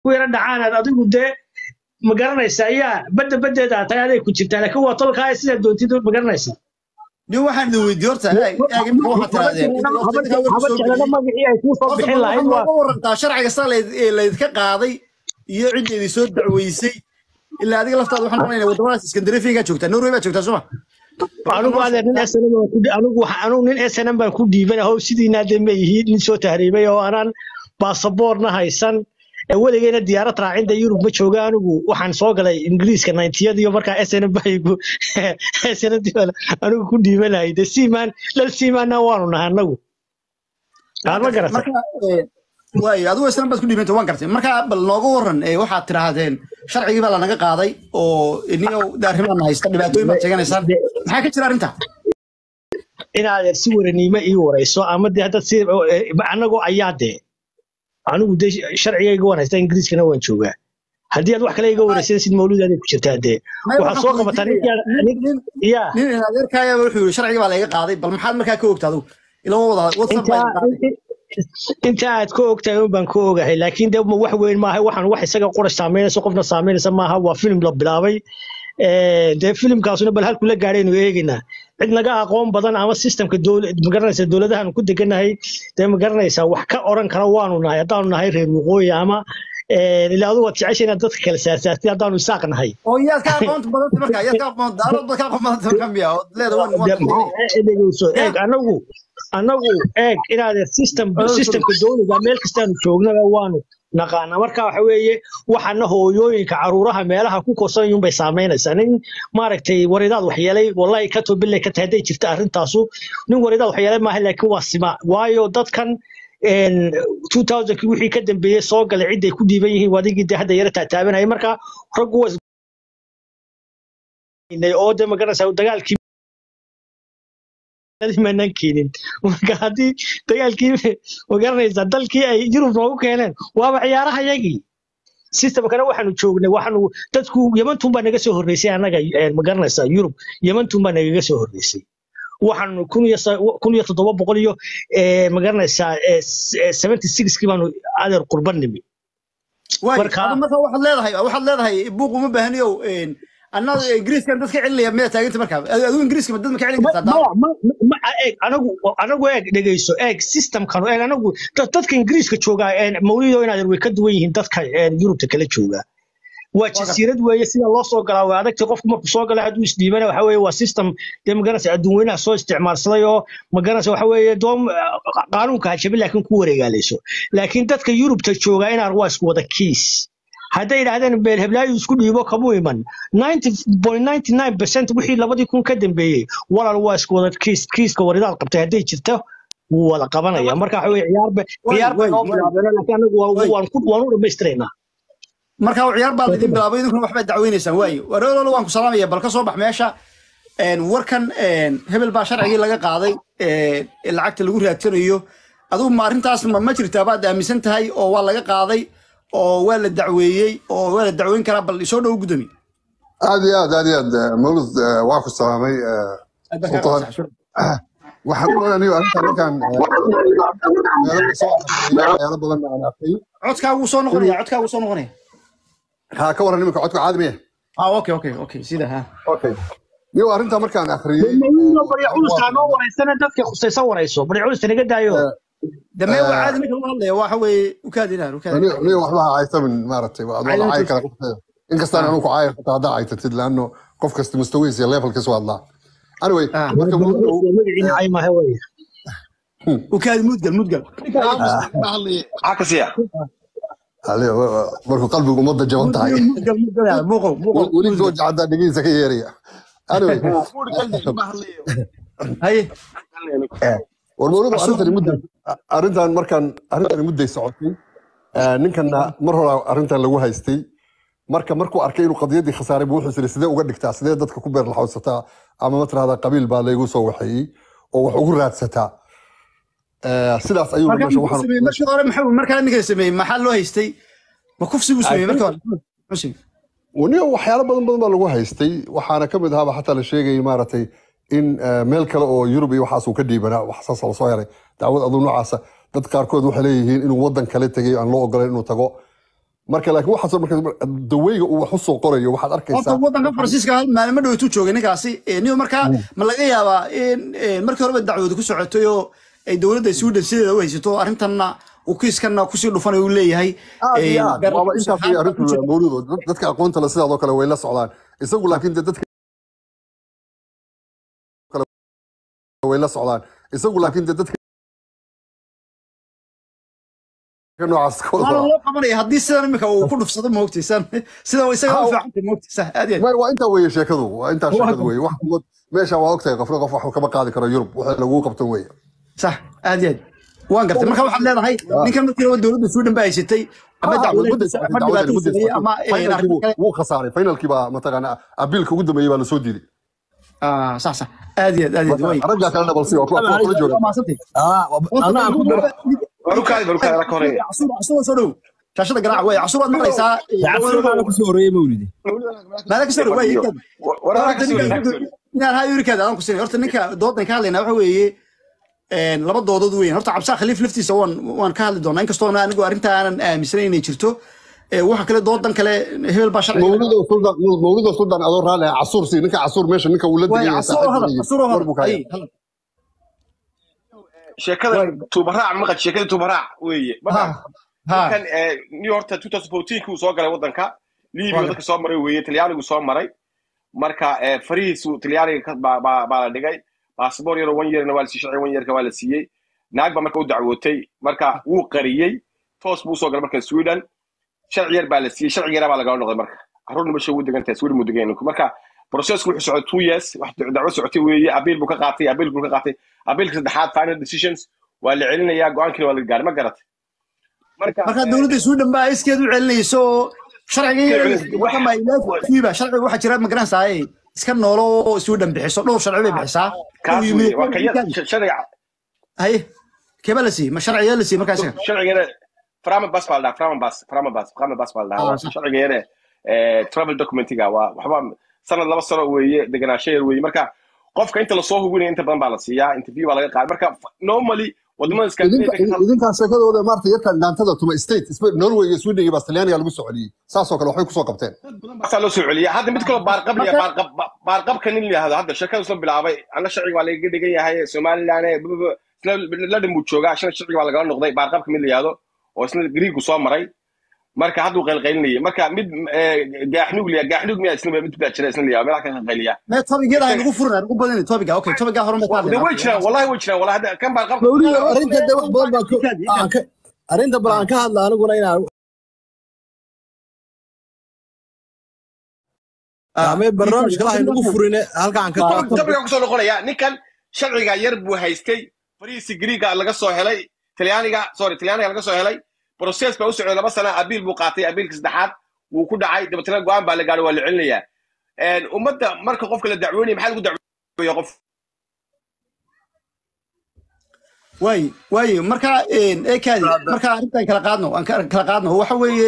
ku yara dhacaanaad adigu dee ma garanaysa ayaa badda baddeeda aad tahay aday ku jirtaa laakiin waa tolkaa sidaa doontid ma garanaysa nin waxaan idin weydiiye horta eeg eeg imika waxaad tirahdeen haba jeclada magacii ay kuu soo bixin lahayd waa nooga warantaa sharciga saa laydka qaaday iyo cidda idin soo dacweysay ilaa adiga laftaada waxaan noqonaynaa waddamadaas iskandinafiyagaa joogtaa norway baa joogtaa soma anigu adeer nin snm baan ku anigu waxa anigu nin snm baan ku dhiiban ahow sidiina de ma yihiin nin soo tahriibay oo aanan baasaboorna haysan ee weligeyna diyaarad raacinta yurub ma jooga anigu waxaan soo galay ingiriiska nayntiyadiyo markaa snm baygu snm anigu ku dhiibanahay de siimaan lal siimaanna waanu nahay anagu aan ma garata marka waayo adigu islan baad ku dhiibanta waan gartay marka bal nooga waran ee waxaad tidhaahdeen sharcigii baa lanaga qaaday oo iniyo arrimaana haysta dhibaatooyin baad sheeganaysaan maxaa ka jira arrinta in adeer si waraniimo ii warayso ama de hadda si annagoo ayaa dee anigu de sharcigayga waan haystaa ingiriiskana waan joogaa haddii aad wax kale iga waraysanaysid mawluudaaday ku jirtaa dee waxaad soo qabataa ya nin adeerkaaya wuxuu yiri sharcigii baa laga qaaday bal maxaad markaa ka ogta adigu ilama wada whatsapp baa idin qaaday inta aad ka ogtahay un baan ka ogahay laakiin de wax weyn maaha waxaan wax isaga qorash saameynaysa qofna saameynaysa maaha waa filim la bilaabay dee filimkaasuna bal halku la gaadhaynu eegaynaa cid naga aqoon badan ama sistemka magaranaysa dowladahan ku deganahay dee magaranaysaa wax ka oran kara waanu nahay haddaanu nahay reer waqooyi ama ilaa adigu waad jecesha inaad dadka kala saarsaartid haddaanu isaaq nahay oo yaad ka aqoonta badanta marka yaad ka aqoon daarood baad ka aqoon badanta marka miya oo leeda waan waan dhegeyso eeg anagu anagu eeg inaad system systemka dowliga meel kastaanu joognaba waanu naqaana marka waxa weeye waxana hooyooyinka caruuraha meelaha ku korsanayun bay saameynaysaa nin maaragtay waridaad waxyeelay wallahi ka tobillay ka tahay hadday jirta arrintaasu nin waridaad waxyeelay maaha laakiin waa sima waayo dadkan 2000kii wixii ka dambeeyey soo galay ciday ku dhiiban yihiin wadigii de hadda yara taataabanaya marka raggu waa oo de magaranaysaa dagaalkii maanan keenin marka haddii dagaalkii magaranaysaa dalkii ay yurub noogu keeneen waaba ciyaaraha yagii systemkana waxaanu joognay waxaanu dadku yamantun baa naga soo horreysay annaga magaranaysaa yurub yamantun baa nagaga soo horreysay waxaanu kun iyo toddoba boqol iyo magaranaysaa seventy sixkii baanu adeer qurban nimi marka waxaad leedahay waxaad leedahay buuq uma baahniyo annaga ingiriiskan dadka celinaya miyaa taaganta markaa adigu ingiriiska dad ma ka celin kartaa eeg anagu anagu eeg dhegeyso eeg systemkan eeg anagu dadka ingiriiska jooga mawlido inaad way ka duwan yihiin dadka yurubta kala jooga waa jasiirad weeye sida loo soo galaa waa adagtay qofku markuu soo gala hadduu isdhiibana waxa weeye waa system dee magaranaysa adduun weynaha soo isticmaalsaday oo magaranaysa waxa weeye doom qaanuunka hajabin laakiin ku wareegaalayso laakiin dadka yurubta jooga inaan waa isku wada kiis hadday yidhaahdeen beel heblaayu isku dhiibo kamuu iman wixii labadii kun ka dambeeyey walaal waa isku wada kiis kiiska waridaad qabtay hadday jirto wuu wada qabanaya marka waxa weye ciyaarba ciyaar bay noo bilaabeen laakiin anagu waan u dhammaystiraynaa marka ciyaar baa laidin bilaabay idinkuna waxbaad dacweynaysaan waayo wareerolo waan ku salaamaya bal ka soo bax meesha warkan hebel baa sharcigii laga qaaday lacagta lagu raadsanayo adigu ma arrintaas ma jirtaa baad aaminsan tahay oo waa laga qaaday oo waa la dacweeyey oo waa la dacweyn karaa bal isoo dhow gudoomi aad iyo aad aad iyo aad mawlud waa ku salaamay sultaan waxaan u anigo arrintan markaan meelo badan aan arkay codkaa wuu soo noqonaya codkaa wuu soo noqonaya haa ka waran iminka codka caadi miya ah okay okay okay sida ha okay niyo arrintaa markaan akhriyey baryaculustaa noo waraysana dadka khusaysa warayso baryaculusta naga daayo dame waa caadi ninka lagu hadlaya waxa weeye ukaadinaar ukaadinaar niyo waxba ha haysamin maaragtay waa adoo caayi kara qofka inkastaan anu ku caayo xitaa haddaa caytatid laano qof kasta mustawiis iyo levelkiisu hadlaa anyway marka magaciina caymaha wey ukaadi mudgal mudgal cakasiya markuu qalbigu ummadda jaban tahay weli gooja caddaa dhegihiisa ka yeeraya anyway haye war mawladu arrintani mudday arrintan markaan arrintani mudday socotay ninkanna mar hore arrintan lagu haystay marka markuu arkay inuu qadiyaddii khasaaray buu wuxuu sidii sidee uga dhigtaa sidee dadka ku beer laxawsataa ama ma tirahdaa qabiil baa laygu soo waxeeyey oo wax ugu raadsataa sidaas ayuu markii hore maxaa markaa ninka sameeyey maxaa loo haystay ma kufsi buu sameeyey markii hore waniyo waxyaalo badan badan baa lagu haystay waxaana ka mid ahaaba xataa la sheegayay maaragtay in meel kale oo yurub iyo waxaas uu ka dhiibanaa wax saas lasoo heray dacwad aduu noocaasa dad qaarkood waxay leeyihiin inuu waddan kale tegay aan loo ogolayn inuu tago marka laakiin waxaasoo marka daweyga uu wax usoo qorayo waxaad horta arkaysaa wadanka faransiiska hal maalmo dhowtu joogay ninkaasi Eh, niyo markaa ma laga yaabaa in eh, markii horeba dacwadu ku socotay oo ay dowladda sweden sideeda u haysato arrintanna uu kiiskanna kusii dhufanayo uu leeyahay aad Eh, iyo aad gar- waaba intaas iyo arrintu ku jira. mawludo dad- dadka aqoonta le sidaadoo kale way la socdaan isagu laakiin de dadka kale way la socdaan isagu laakiin de dadka noocaas ka wada waana loo qabanaya haddii sidan imika uu ku dhufsado moogtaysan sida isaga u fiicantay moogtaysa aad iyo aad waa waa intaa weeye sheekadu waa intaa sheekadu weeye wax kuwa meesha waa ogtahay qofna qof wax kama qaadi karo yurub waxa lagu qabtan weeye sax aad iyo aad waan gartay marka waxaad leedahay ninkan markii hore dowladda sweden ba haysatay ama dacwadaysa ama dhibaataysanaya ama eh, arrin kale wuu khasaaray finalkii baa mataqaana abiilka ugu dambeeyey baa lasoo diiday Ah, sax sax aad iyo aad aad iyo aad way raggaa kalena balsi waa kuwa kula jooga waa mahadsantay barukaadi barukaadi la koreeya casuur soo dhow shaashada garaac way casuur waad maqlaysaa Casuur kusoo horeeyay mawlidi. maala kasoo dhow way waraa ka soo inaan haa yurikaada aan ku siinay horta ninka doodan ka hadlaynaa waxa weeye een, laba doodood weyn horta cabsaa khaliif laftiisa waan waan ka hadli doonaa inkastoo anigu arrinta aanan aaminsanayn inay jirto Ee, waxa kale doodan kale hebel baa sharciga mawlido suldan mawlido suldan adoo raali ah casuur si ninka casuur meesha ninka uu la way digay casuur hadal casuur hadal ay hadal sheekada tuubaraac maqad sheekada tuubaraac weeye ha ha kan new horta 2014 uu soo galay wadanka libiya dadka soo maray weeye talyaanigu soo maray marka eh, farihiisu talyaaniga ka- baa baa- baa la dhigay baasboor yaro one yearna waa la siiyey sharci one yearka waa la siiyey naag baa marka u dacwootay marka wuu qariyey toos buu soo galay marka sweden sharci yar baa la siiyey sharci yaraa baa lagala noqday marka caruurna meesha ugu degan tahay sweden muu degan yahay. marka processku wuxuu socday two years wax dacwo socotay weeye abiil buu ka qaatay abiil buu ka qaatay abiilka saddexaad final decisions waa la celinayaa go-aankiina waa la gaaray ma garatay marka marka dowladda sweden baa iskeed u celinayso oo sharciga sharciga waxaa jira magaranaysaa iska noolo oo sweden bixiso dhowr sharci bay bixisaa kaas weeye waa kaya sharciga haye keebaa la siiyey ma sharciyaa la siiyey markaa isaga sharcigana framabas baa la dhahaa framabas framabas framabas baa la Ah, dhahaa sax. sharciga yare travel documentiga waa waxba sanad laba sano weeye deganaansho yar weeye marka qofka inta lasoo hubinaya inta badan baa la siiyaa interview baa laga qaada marka normally wadamada idinka Scandinavia- idinkaa sheekadooda maarta yarkan dhaantada tuma state Spe- norway iyo sweden iyo bastilaaniya lagu soo celiyey saasoo kale waxbay kusoo qabteen baasaa loo soo celiya hadda mid kaloo baarqab liya baarqab ba- baarqabka nin layihahdo hadda sheekadu isla bilaabay anna sharciga waa lagaga dhigan yahay somaliland eh, bu- bu- isla ladhan buu joogaa shana sharciga waa lagala noqday baarqabka mid layihahdo oo isna griigu soo maray marka hadduu qaylqaylinayay marka mid eh, gaaxnuug liya gaaxnuug miyaa isna mid baa jira isna liyaa meelaha ka qaylqayliya mee tobigyada ay nagu furin nagu badan tobiga okay tobiga hore ma de way jiraan wallahi way jiraan wallahi hadda kan baarqabka Mawlidi arrinta de wax badan baan ku aan ka arrinta bal aan ka hadla aniguna inaan amee barnaamijka laha inagu furine halka aan ka qaato dabriga kusoo noqonaya ninkan sharciga yar buu haystay fariisi griiga laga soo helay talyaaniga sorry talyaaniga laga soo helay process baa u socday laba sana abiil buu qaatay abiilka saddexaad wuu ku dhacay dabeetana go-aan baa la gaadhay waa la celinayaa ummadda marka qofka la dacwoonaya maxaa lagu dacwooya qof waay waay marka ekaadi marka arrintan kala qaadno aan ka- kala qaadno waxa weeye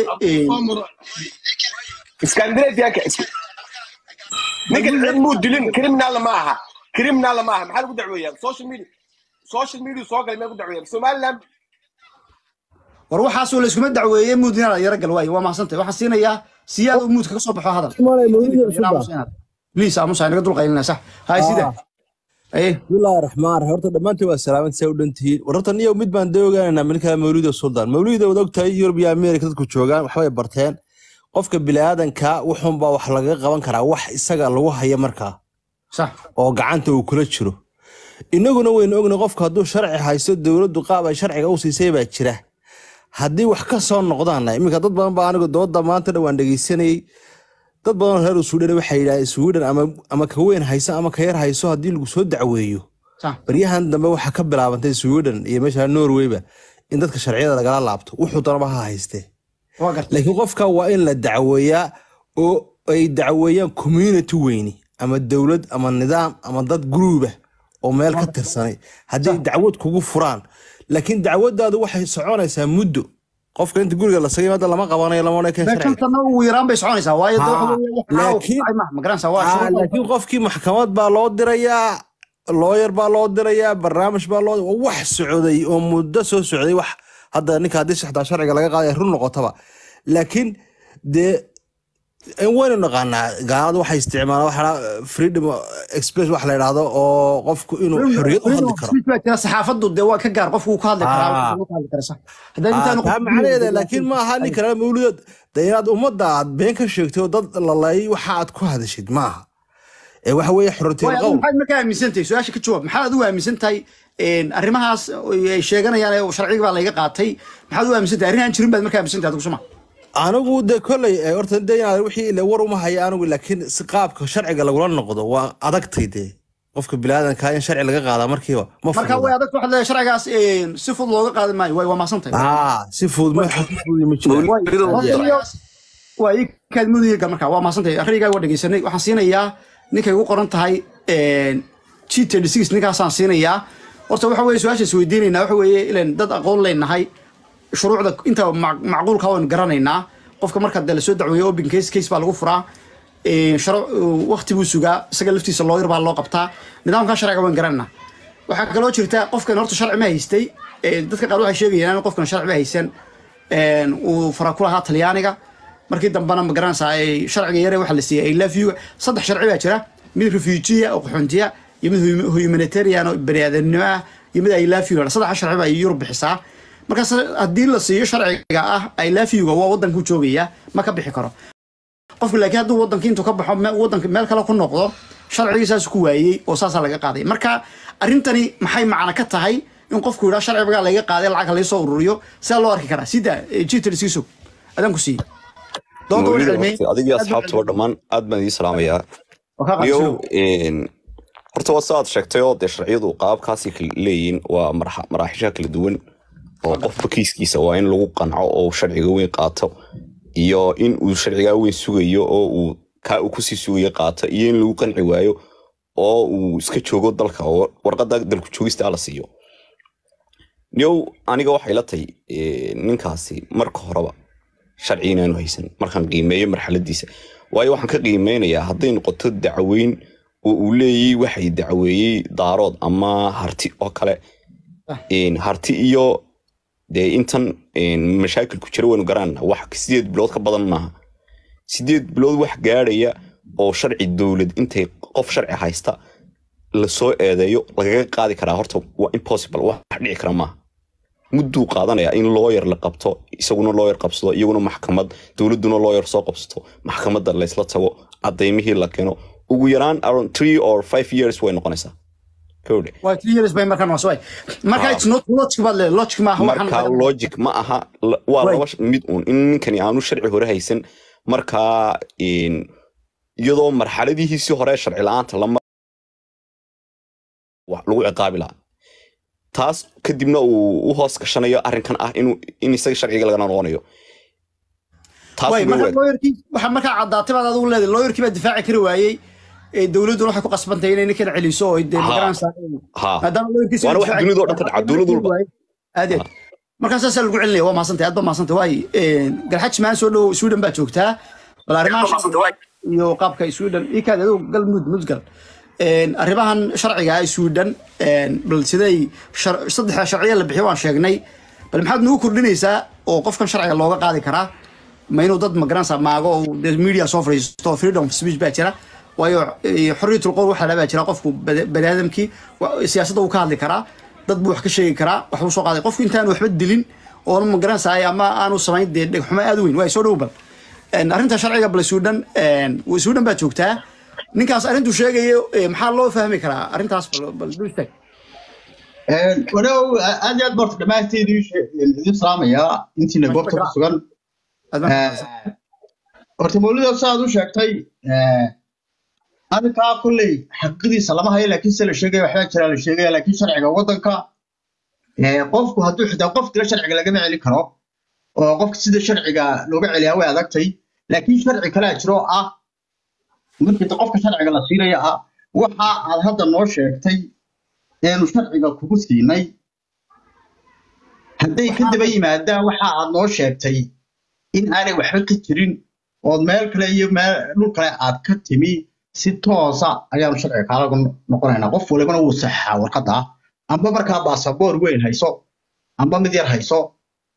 scandinavianka ninkan cid muu dilin criminal ma aha criminal ma aha maxaa lagu dacweeya social media social media soo galay maa ku dacweeya somaliland war waxaasoo la iskuma dacweeyey muud inaad yaro gal waay waa mahadsantahay waxaan siinayaa siyaad uu muudka ka soo baxo hadal Maalay mawlidi cusub please aamusa naga dul qaylina sax hay sida aye bismillaahi raxmaan raxiim horta dhammaantiin waa salaaman say u dhan tihiin war horta niyow mid baan dee ogaanaynaa minka mawlida suldaan mawlida wad ogtahay yurub iyo ameerika dadku joogaan waxbay barteen qofka biniaadanka wuxuunbaa wax lagaga qaban karaa wax isaga lagu haya markaa sax oo gacanta uu kula jiro inaguna waynu ogna qofka hadduu sharci haysto dowladdu qaab ay sharciga u siisay baa jira haddii wax ka soo noqdaana iminka dad badan baa anigu dooda maanta dhan waan dhegeysanayay dad badan oo reer sweden waxay yidhahdeen sweden ama ama ka weyn hayso ama ka yar hayso haddii lagu soo dacweeyo sax baryahan dambe waxaa ka bilaabantay sweden iyo meesha norwayba in dadka sharciyada lagala laabto wuxuu doonaba ha haystee waa gartay laakiin qofka waa in la dacweeyaa oo ay dacweeyaan community weyni ama dowlad ama nidaam ama dad gruuba oo meel ka tirsanay hadday dacwad kugu furaan laakiin dacwadaadu waxay soconaysaa muddo qofka inta guriga la sagay hadda lama qabanayo lama odhan kara sharciga meeshantana ugu yaraan bay soconaysaa waayo de waxa Haa, weeye wax caawa ku laakiin- dhacay maaha, ma garanaysaa waa Ah, shuruud laakiin qofkii maxkamad baa loo dirayaa looyar baa loo dirayaa barnaamij baa loo waa wax socday oo muddo soo socday wax hadda ninka haddii saxdaa sharciga laga qaaday ay run noqotaba laakiin dee waynu naqaanaa gaalada waxay isticmaalaan waxa la- freedom express wax la yidhaahdo oo qofku inuu xorriyad u hadli karo baa jira saxaafadu dee waa ka gaar qofku wuu ka hadli karaa Ah. wuxuu ka hadli karaa sax hadday Ah, intaan taa macnaheeda laakiin ma aha nin kale mawlidood de inaad ummadda aad been ka sheegtay oo dad lalayay waxa aad ku hadashid maaha ee waxa weeye xorriyadul Waay, adigu qowl maxaad markaa aaminsan tahay su-aasha ka jawaab maxaad adigu aaminsan tahay een, arrimahaas ay sheeganayaan ee sharciga baa layga qaatay maxaad u aaminsan tahay arrin aan jirin baad markaa aaminsan tahay adigu suma anigu de kolley eh, horta de inaad wixii ile war uma haya anigu laakiin si qaabka sharciga lagula noqdo waa adagtay dee qofka bilaadanka in sharci laga qaadaa markiiba ma marka way fududa adag waxaad leedahay sharcigaas een, si fudud looga qaadi maayo way waa mahadsan tahay ah si fudud ma si fudud ma jiraan Mawlido, waa ii kaad mudayga marka waa mahadsantahay arrigaa waa dhegeysanay waxaan siinayaa ninkay ugu qoran tahay g thirty six ninkaasaan siinayaa horta waxa weye su-aasha is weydiinaynaa waxa weeye ilan dad aqoon leenahay shuruucda inta mac- macquulka waan garanaynaa qofka marka dee lasoo dacweeyo open case case baa lagu furaa Een, sharo- waqti buu sugaa isaga laftiisa looyar baa loo qabtaa nidaamkan sharciga waan garanayna waxaa kaloo jirta qofkan horta sharci ma haystay Een, dadka qaar waxay sheegayaan in qofkan sharci ma haysan Een, uu fara ku lahaa talyaaniga markii dambena ma garanaysaa ay sharciga yare waxa la siiyey ay love you saddex sharci baa jira mid refugee oo qaxoontiya iyo mid hum- humanitarian oo baniaadanimo ah iyo mid ay love you saddex sharci baa yurub bixisaa markaas haddii la siiyo sharciga ah ay love you-ga waa wadanku joogaya ma ka bixi karo qofku laakiin hadduu wadankii intuu ka baxo me- wadanka meel kale ku noqdo sharcigii saas ku waayey oo saasaa laga qaaday marka arrintani maxay macno ka tahay in qofku yidhaa sharciga laga qaaday lacag laga soo ururiyo sidaa loo arki karaa sida jitter siiso adaan ku siiyey doonta way mawlido cilmiyey horta adiga aad buu asxaabtaba dhammaan aad baan idin salaamayaa oo kaa niyow qaadsiyo een, horta waa saaad sheegtay oo dee sharciyadu qaabkaasay kala leeyihiin waa marxa- maraaxisha kala duwan oo qofba kiiskiisa waa in lagu qanco oo uu sharciga weyn qaato iyo in uu sharcigaa weyn sugayo oo uu kaa uu kusii sugayo qaato iyo in lagu qanci waayo oo uu iska joogo dalka oo warqada dalku joogista la siiyo niyow aniga waxay la tahay eh, ninkaasi marka horeba sharci inaanu haysan markaan qiimeeyo marxaladiisa waayo waxaan ka qiimeynayaa hadday noqoto dacweyn oo uu leeyahy waxay dacweeyey daarood ama harti oo kale een, harti iyo dee intan een, mashaakil ku jira waynu garanayna wax sideed bilood ka badan maaha sideed bilood wax gaadhaya oo sharci dowlad intay qof sharci haysta lasoo eedeeyo lagaga qaadi karaa horta waa impossible wax dhici kara maaha mudduu qaadanaya in looyar la qabto isaguna looyar qabsado iyaguna maxkamad dowladuna looyar soo qabsato maxkamadda laysla tago cadaymihii la keeno ugu yaraan around three or five years way noqonaysaa kowdhe waa three years bay markaan waaswaay marka Ah. it's not logic baad leedahay logic maaha waxaan marka logic ma aha la- waa Right. laba sh- mid uun in ninkani aanu sharci hore haysan markaa een, iyadoo marxaladihiisii hore sharci la-aanta lama wax lagu ciqaabi lahaa taas kadibna uu u hoos gashanayo arrinkan ah inuu in isaga sharciga lagana noqonayo taas way way marka waag- looyarkii waxa markaa caddaatay baad adigu leedahay looyarkii baa difaaci kari waayey ee dowladduna waxay ku qasbantahay inay ninkan celiso oo dee Ha. magaranaysaa ha maadaama looyarkiisa Waana wax dunida oo dhan ka dhaca, dowlad walba. aad iyo aad markaa saasaa lagu celinaya waa mahadsantay aad ba mahadsantay waay garxaj maan soo dhow sweden baa joogtaa bal arrimaha iyo qaabka sweden ikaad adigu gal mud mudgal Een, arrimahan sharciga ah sweden een, bal siday shar- saddexda sharciya la bixiyo waan sheegnay bal maxaad nagu kordhinaysaa oo qofkan sharciga looga qaadi karaa ma inuu dad magaranaysaa maago oo dee media soo fadhiisto freedom of speech baa jira waayo eh, xorriyatul qowl waxaa baa jira qofku bani- baniaadamkii wa- siyaasadda uu ka hadli karaa dad buu wax ka sheegi karaa wax buu soo qaaday qofku intaan waxba dilin oona magaranaysaa ama aanu samayn dee dhegxumo aad u weyn waay soo dhow bal Een, arrinta sharciga bal sweden een, sweden baa joogtaa ninkaas arrintuu sheegayo eh, maxaa loo fahmi karaa arrintaas bal bal dul istaag walow aad iyo aad borta dhammaanteed idin salaamayaa intiina goobta ku sugan Aad baan ku mahadsan. horta mawlido saaad u sheegtay arrinkaa kolley xaqidiisa lama hayo laakiin se la sheegaya waxbaa jira la sheegaya laakiin sharciga waddanka eh, qofku hadduu xitaa qof dila sharciga lagama celin karo oo qofka sida sharciga looga celiyaa way adagtay laakiin sharci kalaa jiro oo ah markii qofka sharciga la siinaya ah waxa aad hadda noo sheegtay eenu sharciga kugu siinay hadday ka daba yimaadaan waxa aad noo sheegtay in aanay waxba ka jirin ood meel kale iyo meel dhul kale aad ka timi si toosa ayaanu sharciga kaalagu noqonaynaa qof walibana wuu saxaa warqadda amba markaa baasaboor weyn hayso amba mid yar hayso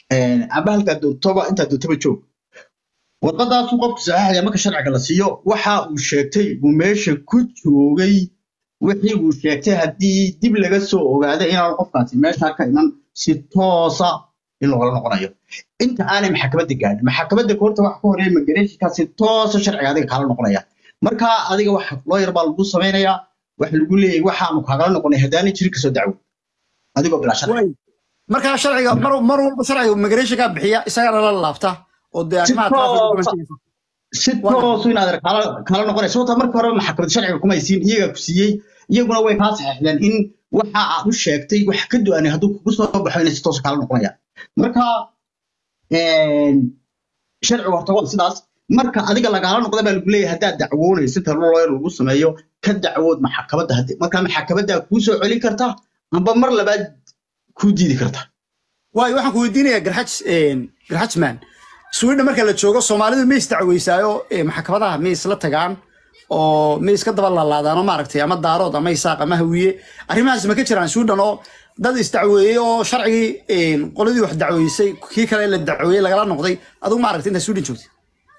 een, amba halkaa doontoba intaa doontoba joog warqadaasuu qofku saxaxaya marka sharciga la siiyo waxa uu sheegtay uu meesha ku joogay wixii uu sheegtay haddii dib laga soo ogaado inaanu qofkaasi meesha ka iman si toosa in loola noqonayo inta aanay maxkamadda gaadhin maxkamadda horta wax ka horeeya magareeshinkaa si toosa sharciga adiga kaala noqonaya marka adiga wax looyar baa lagu samaynayaa wax lagu leeyahay waxaanu kaagala noqonay haddaanay jirin kasoo dacwo adigoo bilaa sharci waay markaa sharciga mar mar walba sharciga migration kaa bixiya isagana la laabta oo dee Si arrimaha traffic toosa. documentation. si toosu inaad kala kala noqonayso sababta marka hore maxkamad sharciga kuma haysiin iyagaa ku siiyey iyaguna way kaa saxiixdeen in waxa aad u sheegtay wax ka duwanay hadduu kugu soo baxo inay si toos kala noqonayaan marka een, sharcigu horta waa sidaas marka adiga lagaala noqda baa lagu leeyahay haddaad dacwoonayso inta lawyer lagu sameeyo ka dacwood maxkamadda haddi marka maxkamaddaa kuu soo celin karta amba mar labaad kuu diidi karta waay waxaan ku weydiinayaa garxaj garxajman sweden marka la joogo soomaalidu ma isdacweysaayo eh, maxkamadaha ma isla tagaan oo ma iska daba laalaadaano maaragtay ama daarood ama isaaq ama hawiye arrimahaas ma ka jiraan sweden oo dad isdacweeyey oo sharcigii eh, qoladii wax dacweysay kii kale la dacweeyey lagala noqday adigu maaragtay intaa sweden joogtay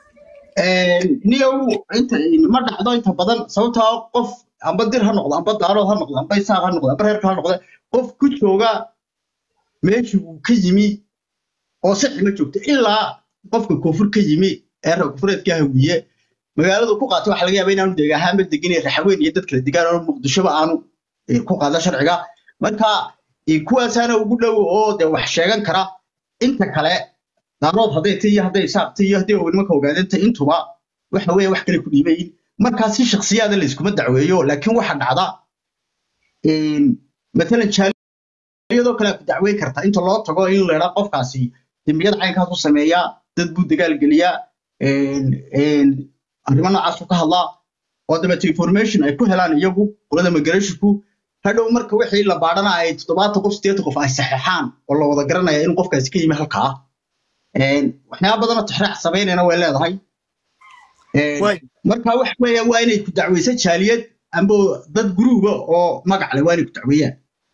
niyow inta ma dhacdo inta badan sababtoo ah qof amba dir ha noqdo amba daarood ha noqdo amba isaaq ha noqdo amba reerka ha noqdo qof ku jooga meeshii uu ka yimi oo sixi ma joogto ilaa qofka koonfur ka yimi ee reer koonfureedka hawiye magaaladu ku qaatay waxa laga yaaba inaanu deeg ahaanba degan iyo raxaweyn iyo dad kala degaan oo muqdishoba aanu eh, ku qaada sharciga marka eh, kuwaasaana ugu dhow oo de wax sheegan kara inta kale daarood hadday tay iyo hadday isaaqtay iyo hadday nimanka ogaadantay intuba waxa weeye wax kale ku dhiibayin markaa si shakhsiyaada la iskuma dacweeyo laakiin waxa dhacda een, matalan jaaliyadoo kale ku dacweyn karta inta loo tago in la idhaa qofkaasi dembiyada caynkaas u sameeyaa dad buu dagaal geliyaa een, een, arrimo noocaas ka hadlaa oo dabeeto information ay ku helaan iyagu qolada migrationsku hadhow marka wixii la baadhana ay toddobaatan qof sideetan qof ay saxeexaan oo la wada garanaya in qofkaasi ka yimi halkaa Een, waxyaaba badanoo tixraac samaynayna way leedahay Een, Waay. marka wax weeya waa inay ku dacweysa jaaliyad amba dad guruuba oo magac leh waa inay ku dacweeyaan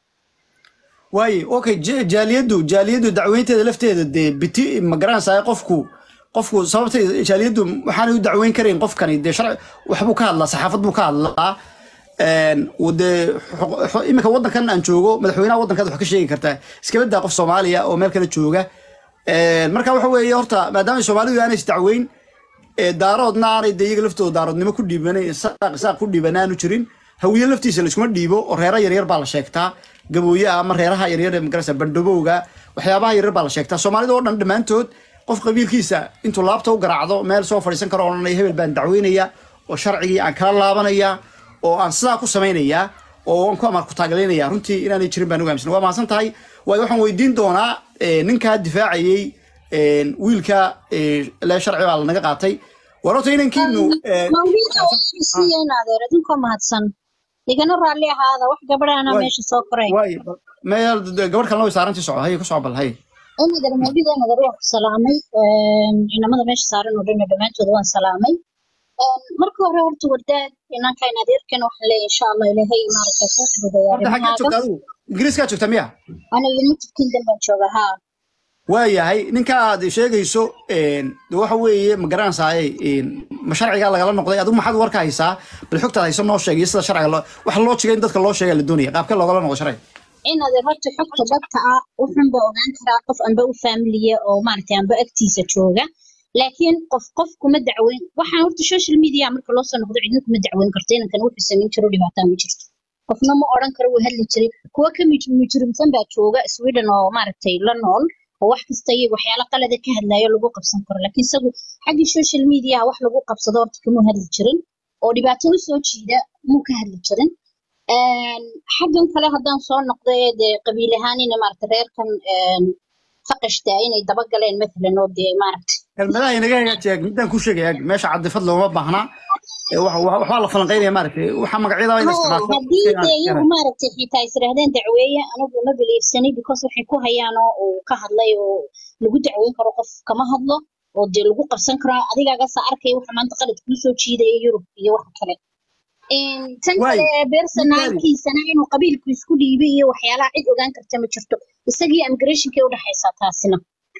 waaye okay ja- jaaliyaddu jaaliyaddu dacweynteeda lafteeda dee biti ma garanaysaa qofku qofku sababta jaaliyaddu waxaanay u dacweyn karayn qofkani dee sharci waxbuu ka hadlaa saxaafad buu ka hadlaa een, uu dee xu- xu- iminka waddankan aan joogo madaxweynaha waddankaad wax ka sheegi kartaa iskaba daa qof soomaaliya oo meel kale jooga Een, marka waxa weeye horta maadaama soomaalidu aanay isdacweyn ee daaroodna aanay dee iyaga laftooda daaroodnimo ku dhiibanayn isaaq isaaq ku dhiiban aanu jirin hawiye laftiisa laiskuma dhiibo oo reera yaryar baa la sheegtaa gabooyaha ama reeraha yaryar ee magarasa bandhabowga waxyaabaha yaryar baa la sheegtaa soomaalida oo dhan dhammaantood qof qabiilkiisa intuu laabta u garaacdo meel soo fadhiisan karo odhanaya hebel baan dacweynaya oo sharcigii aan kala laabanaya oo aan sidaa ku samaynaya oo aan ku amar ku taaglaynaya runtii inaanay jirin baan ugu aaminsan waa mahadsan tahay waayo waxaan weydiin doonaa eh, ninkaa difaacayey een, wiilka eh, le sharci baa lanaga qaatay war horta inankiinu eh, mawduuca waa heshiisiiyeen adeer idinkoo mahadsan igana raalli ahaada wax gabadhaana Waay. meesha soo koray waay meel gabadh kalena way saarantii socda haye ku soo bal haye inader mawduuca inader waan ku salaamay een, inamada meesha saaran oo dhan dhammaantooda waan salaamay Een, marka hore horta wardaad inankan adeerkana waxaan leeyahay insha allah ilaahay maaragtay kuu fududeeya horta xaggaa arrimahaaga joogta adigu ingiriiskaa joogta miya aniga united kingdom baan jooga haa waayahay ninka aad sheegayso een, de waxa weeye ma garanaysaay ma sharcigaa lagala noqday adigu maxaad warka haysaa bal xogtaad hayso noo sheegay sida sharciga loo waxa loo jigay in dadka loo sheega la doonaya qaabka loogala noqdo sharciga inaad horta xogta dhabta ah wuxunba ogaan karaa qof anba u faamiliya oo maaragtay anba agtiisa jooga laakiin qof qof kuma dacweyn waxaan horta social media marka loo soo noqdo cidna kuma dacweyn karto inankan wuxuu samayn jiro dhibaataa ma jirto qofna ma odhan karo wuu hadli jiray kuwa ka mij- mujrimsan baa jooga sweden oo maaragtay la nool oo wax kasta iyo waxyaalo qalada ka hadlayo lagu qabsan karo laakiin isagu xaggii social media wax lagu qabsado horta kamuu hadli jirin oo dhibaato u soo jiida muu ka hadli jirin Een, xaggan kale haddaan soo noqday dee qabiil ahaan ina maaragta reerkan een, faqashta inay daba galeen matalan oo dee maaragta kelmadaha inaga hagaajiya midaan ku sheegaya meesha cadifad looma baahna Ee, wax- wax- waxbaa la falanqeynaya maaragtay waxa magacyada in la Haa, isticmaalo haddii dee iyagu maaragtay xitaa is yiraahdeen dacweeye anigu ma biliifsani because waxay ku hayaan oo uu ka hadlay oo lagu dacweyn karo qof kama hadlo oo dee lagu qabsan karaa adigaaga arkaya waxa maanta qalad kuu soo jiidaya yurub iyo waxa kale Een, tan Waay, kale bersonaalkiisana inuu qabiilku isku dhiibay iyo waxyaalaha cid ogaan karta ma jirto isagii immigrationkay u dhaxaysaa taasina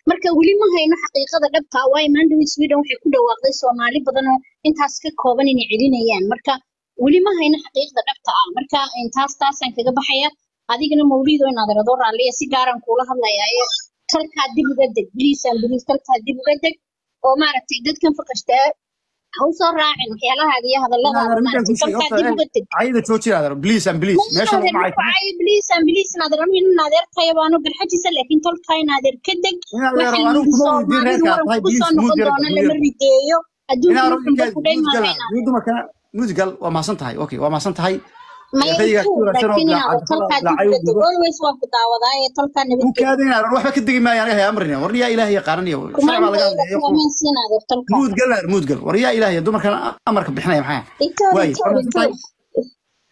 marka weli ma hayno xaqiiqada dhabta ah waayo mandawid sweden waxay ku dhawaaqday soomaali badan oo intaas ka kooban inay celinayaan marka weli ma hayno xaqiiqda dhabta ah marka taas taasaan kaga baxaya adigana mawlido inaad rado raalliya si gaaraan kuula hadlayaa ee talkaa dib uga deg biliisaan biliis talkaa dib uga deg oo maaragtay dadkan faqashtaa ha usoo raacin waxyaalahaaga iyo hadalladaada maaragtay talkaa dib uga deg cayda joojinaadar bliis an bliis meesha lagu macay ay biliisaan biliis inaad ramo in adeertaya baanu garxajisa laakiin tolkaa in adeer ka deg waxa anigu yidhi kuma weydiin soomaalidu reerkaa waran tahay kugu bliis soo noqon doona lama rideeyo adduunka wuxunba ku dhaymaanayna dumarkana muudgal waa mahadsan tahay okay waa mahadsan tahay maya rayga tu ku wanaagsan oo laakiin inaad tolkaa dib uga deg lacay always waan ku daawadaa ee tolkaa nabadgel ukaada inaadan waxba ka degi maayo aniga amrina war yaa ilaahay yaqaananiyo sharci baa laga hadlaya kumaansiin adeer tolkaa muudgal naar muudgal war yaa ilaahay dumarkan amarka bixinaya maxaa itoor waay itoor waa mahadsan tahay itoor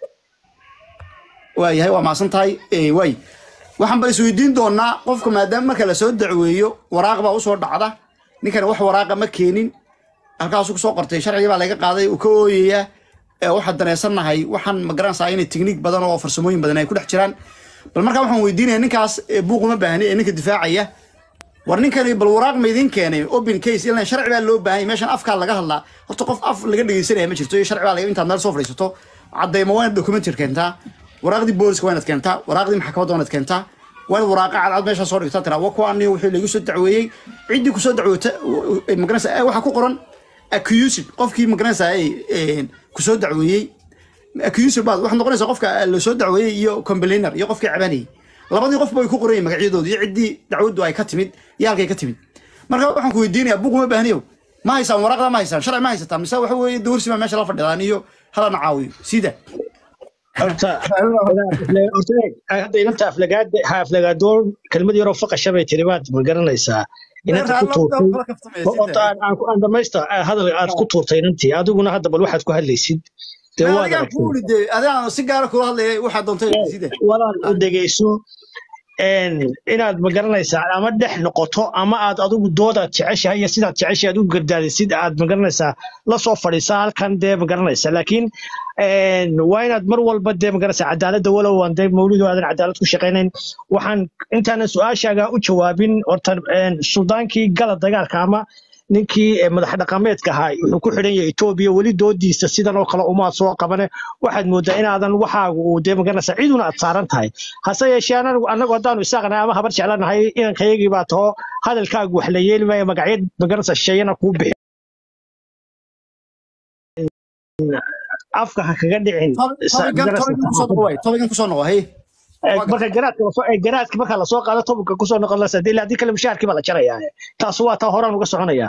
waayahay waa mahadsan tahay Eh, waay waxaan bal isweydiin doonaa qofka maadaama marka lasoo dacweeyo waraaq baa usoo dhacda ninkan wax waraaqa ma keenin halkaasuu kusoo qortay sharcigii baa laga qaaday uu ka ooyayaa Eh, waxaan daneysanahay waxaan magaranaysaa inay tikniik badan oo farsamooyin badan ay ku dhex jiraan bal markaa waxaan weydiinaya ninkaas eh, buuq uma baahni ee ninka difaacaya war ninkani bal waraaq ma idin keenay open case ilan sharci baa loo baahan yahay meeshan afkaa laga hadlaa horta qof af laga dhegeysanaya ma jirto iyo sharci baa laga intaad meel soo fadhiisato cadeymo waa inaad documentary keentaa waraaqdii booliska waa inaad keentaa waraaqdii maxkamadda waa inaad keentaa waa inaad waraaqa cadcad meesha soo dhigtaa tiraa wa kuwaani wixii lagu soo dacweeyey ciddii kusoo dacwoota magaranaysa waxaa ku qoran accused qofkii magaranaysa kusoo dacweeyey accused baad waxaad noqonaysaa qofka lasoo dacweeyey iyo complainer iyo qofkii cabanayay labadii qofba way ku qoran yihiin magacyadooda iyo ciddii dacwaddu ay ka timid iyo halkay ka timid marka waxaan ku weydiinayaa buuq uma baahniyo ma haysaan waraaqda ma haysaan sharci ma haysataa mise waxa weeye dowrsi baa meesha la fadhidaan iyo halana caawiyo sida horta horta eeg, hadda inanta aflagaada ha aflagaadoon kelmad yaroo faqasha bay tiri baad ma garanaysaa inanta ku tuurtay horta aan- aan ku- aan dhamaysta ah, hadal aad ku tuurtay inantii adiguna hadda bal waxaad ku hadlaysid dee waad adigaan aragtay kuuli dee adigaan si gaara kula hadlaya waxaa doontay sida walaal u dhegeyso een, inaad ma garanaysaa ama dhex noqoto ama aad adigu doodaad jeceshahay iyo sidaad jeceshahay aad u gardaadisid aad ma garanaysaa la soo fadhiisaa halkan dee ma garanaysaa laakiin een, waa inaad mar walba dee ma garanaysaa cadaaladda walow aan dee mawlidu aadan cadaalad ku shaqaynayn waxaan intaanan su-aashaaga u jawaabin horta een, suldaankii gala dagaalka ama ninkii eh, madax dhaqameedka ahaa wuxuu ku xidhan yahay Ethiopia weli doodiisa sidan oo kale uma soo qabane waxaad moodaa inaadan waxaagu uu dee magaranaysa ciduna aad saaran tahay hase yeeshee anagu anagu haddaanu isaaqnahay ama habar jeclanahay inankayagii baa taho hadalkaagu wax la yeeli maayo magacyo magaranaysa shayana kuu bixi afka ha kaga dhicin sa- magaranaysa saxaafadda. tobigan kusoo noqo hey Eh, marka garaadka lasoo eh, garaadka marka lasoo qaado tobanka kusoo noqon lasa ilaa haddii kale mushaharkii baa la jarayaa taas waa taa horaan uga soconaya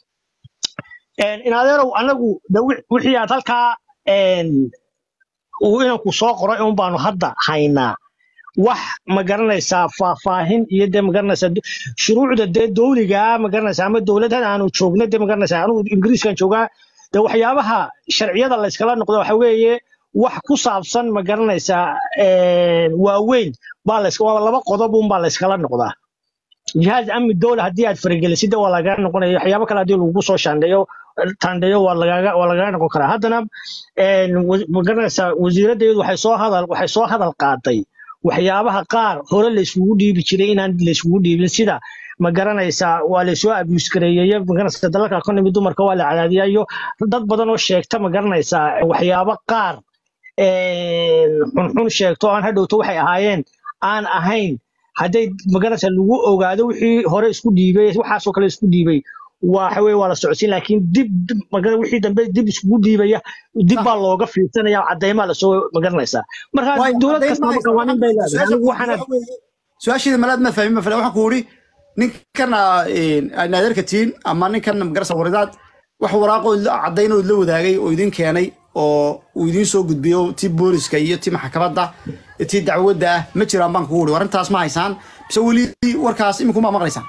in adeerow anagu de wi- wixii aad halkaa een, uu inanku soo qoray un baanu hadda haynaa wax ma garanaysaa faahfaahin iyo dee ma garanaysaa du- shuruucda dee dowliga ma garanaysaa ama dowladahan aanu joogno dee ma garanaysaa anigu ingiriiskan joogaa de waxyaabaha sharciyada la iskala noqdo waxa weeye wax ku saabsan ma garanaysaa een, waaweyn baa la iska waa laba qodob un baa la iskala noqdaa jihaaz amni dowla haddii aad faragelisid waa lagaga noqonaya waxyaabo kale haddii lagu soo shaandheeyo taandheeyo waa lagaga waa lagaga noqon karaa haddana een, wa- ma garanaysaa wasiiraddeedu waxay soo hadal waxay soo hadal qaaday waxyaabaha qaar hore la isugu dhiibi jiray inaan la isugu dhiibin sida ma garanaysaa waa la soo abuse gareeyay ma garanaysaa dalalka economy dumarka waa la cadaadiyaa iyo dad badan oo sheegta ma garanaysaa waxyaabo qaar een, xunxun sheegto aan hadhowto waxay ahaayeen aan ahayn hadday magarasa lagu ogaado wixii hore isku dhiibay waxaasoo kale isku dhiibay waxa weye waa la socodsiin laakiin dib dib- magara wixii dambe dib iskugu dhiibaya dib baa looga fiirsanaya cadeymaa lasoo magaranaysaa marka Waayo, dowlad caddayn kastaba ma qawaaniin bay leedahay haysaa. anigu waxaana su-aasheeda malaad ma fahmin ma fahmin waxaan ku uri ninkana naadeerka tiin ama ninkan magarasa waridaad wax waraaqoo caddayn oo la wadaagay oo idin keenay oo uu idin soo gudbiyo tii booliska iyo tii maxkamadda iyo tii dacwadda ah ma jiraan baan kugu uri warintaas ma haysaan mise weli warkaas iminkuma maqlaysaan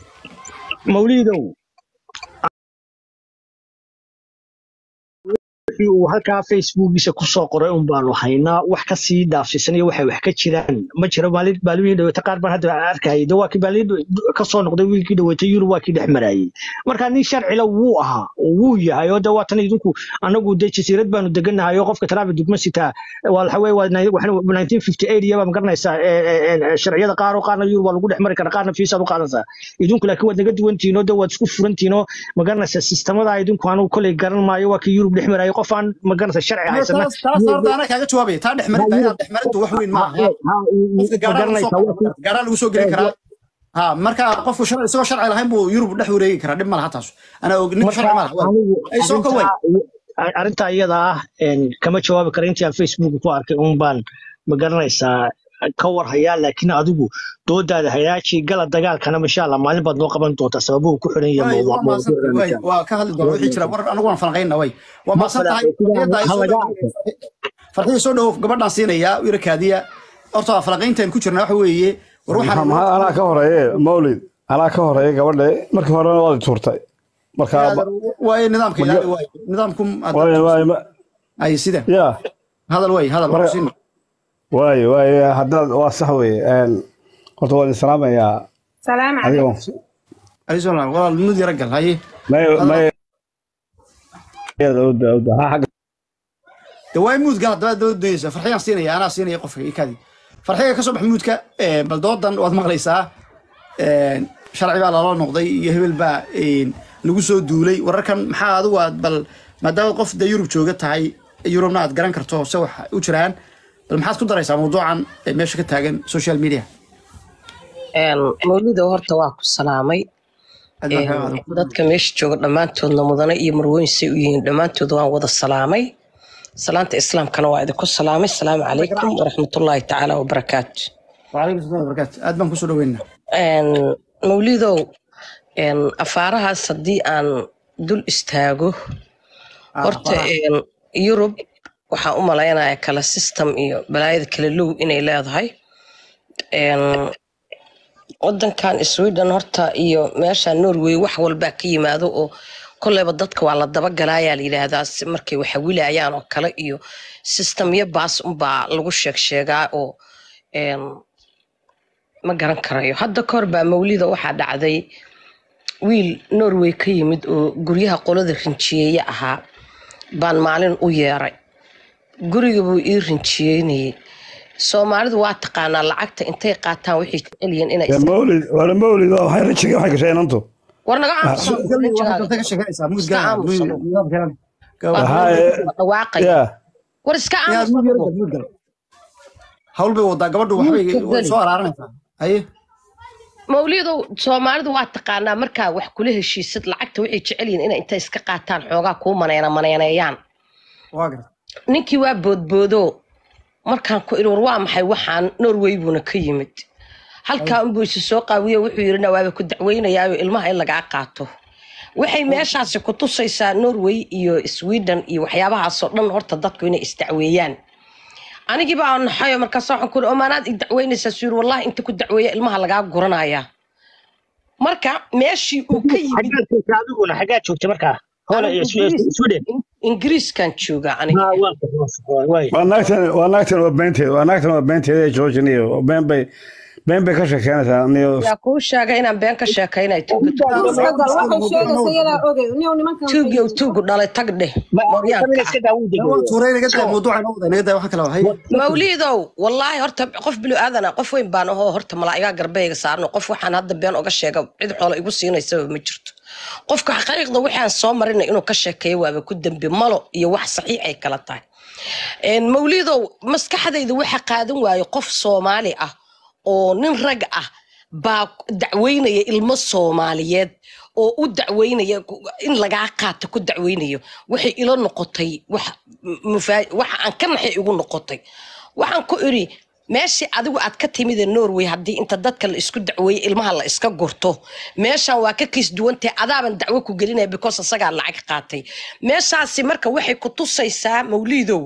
mawliidow wixii uu halkaa facebookiisa kusoo qoray un baanu haynaa wax kasii dhaafsiisanaya waxay wax ka jiraan ma jiro maalin maalmihii dhaweyta qaar baan hadda arkayay de waa kii maalin kasoo noqday wiilkii dhaweytay yurub waa kii dhex marayay marka nin sharcila wuu ahaa oo wuu yahay oo de waatan idinku anagu de jasiirad baanu deganahay oo qofka traffic dugma sitaa waa waxa weye waa 1958 iyaba ma garanaysaa ee, ee, ee, sharciyada qaar oo qaarna yurub waa lagu dhex mari karaa qaarna fiisaad u qaadanaysaa idinku laakiin waad naga duwantihiin oo de waad isku furantihiin oo ma garanaysaa sistamada idinku anugu koley garan maayo waa kii yurub dhex marayay qof aan ma garanaysaa sharci haysana taas taas horta anaa kaaga jawaabaya taa dhexmarinta inaad dhexmarintu wax weyn maaha qofka gaaraan lagu soo gaaraan lagu soo gelin karaa ha marka qofku sharci isagoo sharci lahayn buu yurub dhex wareegi karaa dhib ma laha taas anaa og ninka sharci ma laha ay soo ka weyn arrintaa iyada ah een, kama jawaabi kara intii aan facebook ku arkay un baan ma garanaysaa ka war hayaa laakiin adigu doodaada hayaaji gala dagaalkana masha allah maalin baad noo qaban doontaa sababuhu ku xiran way yahay waa maasan way waa ka hadli doona wixii jira war anagu waan falanqaynna way waa maasan tahay farxiyada ay soo dhawo farxiyada soo dhawo gabadhaan siinaya wirakaadiya horta waa falanqayntan ku jirna waxa weeye war waxaan maxaa anaa ka horeeye mawlid anaa ka horeeye gabadhe markii horena waad i tuurtay marka waaye nidaamka ilaali waaye nidaamku waaye waaye ma- ay sida ya hadal way hadal Marka- siin waaye waaye haddaad waa sax weye een, horta waan islaamayaa سلام adiga عليكم waan ay soo laab walaal mid yara gal haye may may Iyada, oda, oda. Ha, xagga- de waa muud gal hadaba daba doonaysa farxiyaan siinaya anaa siinaya qofka ikaadi farxiga ka soo bax muudka ee, bal doodan waad maqlaysaa een, sharci baa lala noqday iyo hebel baa een, lagu soo duulay wararkan maxaa adigu aad bal maadaama qof de yurub jooga tahay yurubna aad garan karto se wax u jiraan bal maxaad ku daraysaa mawduucan ee meesha ka taagan social media Een, mawlida horta waa ku salaamay Aad baan Een, kaa qaadan. dadka meesha jooga dhammaantoodna mudane iyo marweyn say u yihiin dhammaantood waan wada salaamay salaanta islaamkana waa idinku salaamay salaamu calaykum waraxmatullaahi tacaala wabarakaatu waalaikum salam barakaatu aad baan kusoo dhaweynaa Een, mawlidow een, afaarahaas haddii aan dul istaago horta een, yurub waxaan u malaynaya kala system iyo balaayada kala low inay leedahay Een, wadankan sweden horta iyo meesha norway wax walbaa ka yimaado oo kolleyba dadka waa la dabagalayaa la yidhaahdaa si markay waxawilayaan oo kale iyo systemyo baas unbaa lagu sheeg sheegaa oo een, ma garan karayo hadda kahor baa mawlida waxaa dhacday wiil norway ka yimid oo guryaha qolada rinjiyeeye ahaa baan maalin u yeeray guriga buu ii rinjiyeynayay soomaalidu waa taqaanaa lacagta intay qaataan waxay jecel yihiin inay Ya, mawlid waana mawlid waa waxay rajiga waxay gashay inantu war naga aamuso waxaad dalta ka sheeganaysaa muud Iska gal aamuso. Waxaa, eh, dhawaaqaya ya war iska inaad aamuso muud yara gal muud gal hawl bay wadaa gabadhu waxbay Muudka way gali. soo araaranaysaa haye mawlidow soomaalidu waa taqaanaa markaa wax kula heshiisad lacagta waxay jecel yihiin inay intay iska qaataan xoogaa kuu maneena maneeneeyaan waa garta ninkii waa boodboodo markaan ku iri war waa maxay waxaan norway buuna ka yimid halkaa unbuu isu soo qaawiyo wuxuu yidhi nawaaba ku dacweynayaayo ilmaha in lagaa qaato waxay meeshaasi ku tusaysaa norway iyo sweden iyo waxyaabahaasoo dhan horta dadku inay isdacweeyaan anigii baa naxayo markaas waxaan ku iri omaanaad i dacweynaysaa suu yiri wallahi inta ku dacweeya ilmaha lagaa guranaya marka meeshii uu ka yimid xaggaad joogta adiguna xaggaad joogta markaa hole anigu Swe- Sweden ingiriiskan joogaa aniga Ha, waa waa- waay waa naagtan waa naagtan waa beenteed waa naagtan waa beenteed ee joojin iyo been bay been bay ka sheekeynaysaa niyo yaa kuu sheega inaan been ka sheekaynay tuuga isbedel waxay sheegaysa iyadaa ogey niyow nimankan tuugiyow tuugu dhalay tag dheh Samina iska daa wuu waa degay tuuray naga daa mawduuca inoo wadaa naga daa waxa kale waa haye mawliidow wallaahi horta qof bilo aadana qof weyn baan ahoo horta malaa'igaa garbeyga saarno qof waxaan hadda been oga sheega cid xoola igu siinaysaba ma jirto qofka xaqiiqda waxaan soo marinay inuu ka sheekeeyo waaba ku dembi malo iyo wax saxiix ay kala tahay Een, mawliidow maskaxdayda waxa qaadan waayo qof soomaali ah oo nin rag ah baa dacweynaya ilmo soomaaliyeed oo u dacweynaya in lagaa qaato ku dacweynayo waxay ila noqotay wax mufaa- waxa aan ka naxay igu noqotay waxaan ku iri meeshii adigu aad ka timid ee norway haddii inta dadka la isku dacweeyey ilmaha la iska gurto meeshan waa ka kiis duwantahay adaaban dacwo ku gelinaya because asagaa lacag qaatay meeshaasi marka waxay ku tusaysaa mawliidow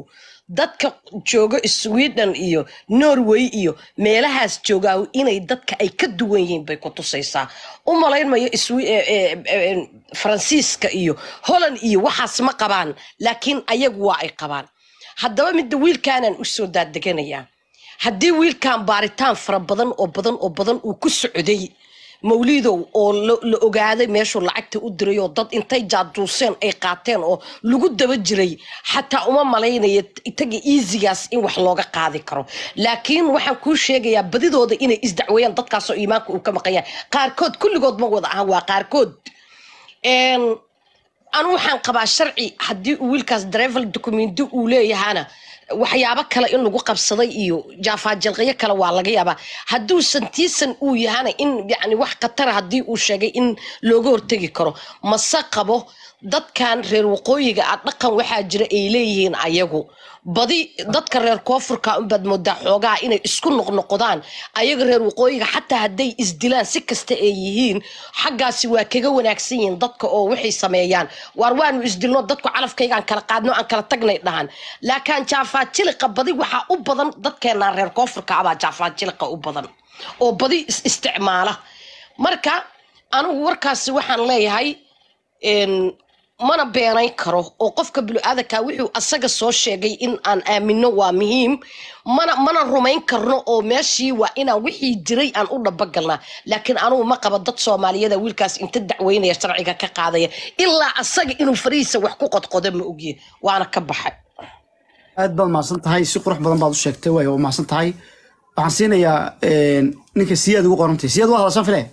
dadka jooga sweden iyo norway iyo meelahaas joogaa inay dadka ay ka duwan yihiin bay ku tusaysaa u malaynmayo Swe- eh, eh, eh, faransiiska iyo holland iyo waxaas ma qabaan laakiin ayagu waa ay qabaan haddaba midda wiilkaanaan usoo daadeganayaa haddii wiilkan baaritaan fara badan oo badan oo badan uu ku socday mawliidow oo la la ogaaday meeshuu lacagta u diray oo dad intay jaaduuseen ay qaateen oo lagu daba jiray xataa uma malaynaya itaga easygaas in wax looga qaadi karo laakiin waxaan kuu sheegayaa badidooda inay isdacweeyaan dadkaasoo iimaanka uu ka maqan yahay qaarkood kulligood ma wada ahan waa qaarkood Een, anu waxaan qabaa sharci haddii uu wiilkaas drivel documenti uu leeyahana waxyaabo kale in lagu qabsaday iyo jaafaajilqyo kale waa laga yaabaa hadduusan tiisan uu yahana in yani wax khatara haddii uu sheegay in looga hortegi karo mase qabo dadkan reer waqooyiga ah dhaqan waxaa jira ay leeyihiin ayagu badi dadka reer koonfurka unbaad moodaa xoogaha inay isku noqnoqdaan ayaga reer waqooyiga xataa hadday isdilaan si kasta ay yihiin xaggaasi waa kaga wanaagsan yihiin dadka oo waxay sameeyaan waar waanu isdilno dadku calafkaygaan kala qaadno aan kala tagnay dhahan laakiin jaafaajiliqa badi waxaa u badan dadkeena reer koonfurka abaa jaafaajiliqa u badan oo badi is isticmaala marka anigu warkaasi waxaan leeyahay een, mana beenayn karo oo qofka biniaadanka wuxuu asaga soo sheegay in aan aamino waa muhiim mana mana rumayn karno oo meeshii waa inaan wixii jiray aan u dhabagalnaa laakiin anugu ma qaba dad soomaaliyada wiilkaas inta dacweynaya sharciga ka qaadaya ilaa asaga inuu farihiisa wax ku qodqodo ma ogye waana ka baxay aad baad mahadsan tahay si qurux badan baad u sheegtay waay waa mahadsan tahay waxaan siinayaa een, ninka siyaad ugu qorantay siyaad waa hadashaan file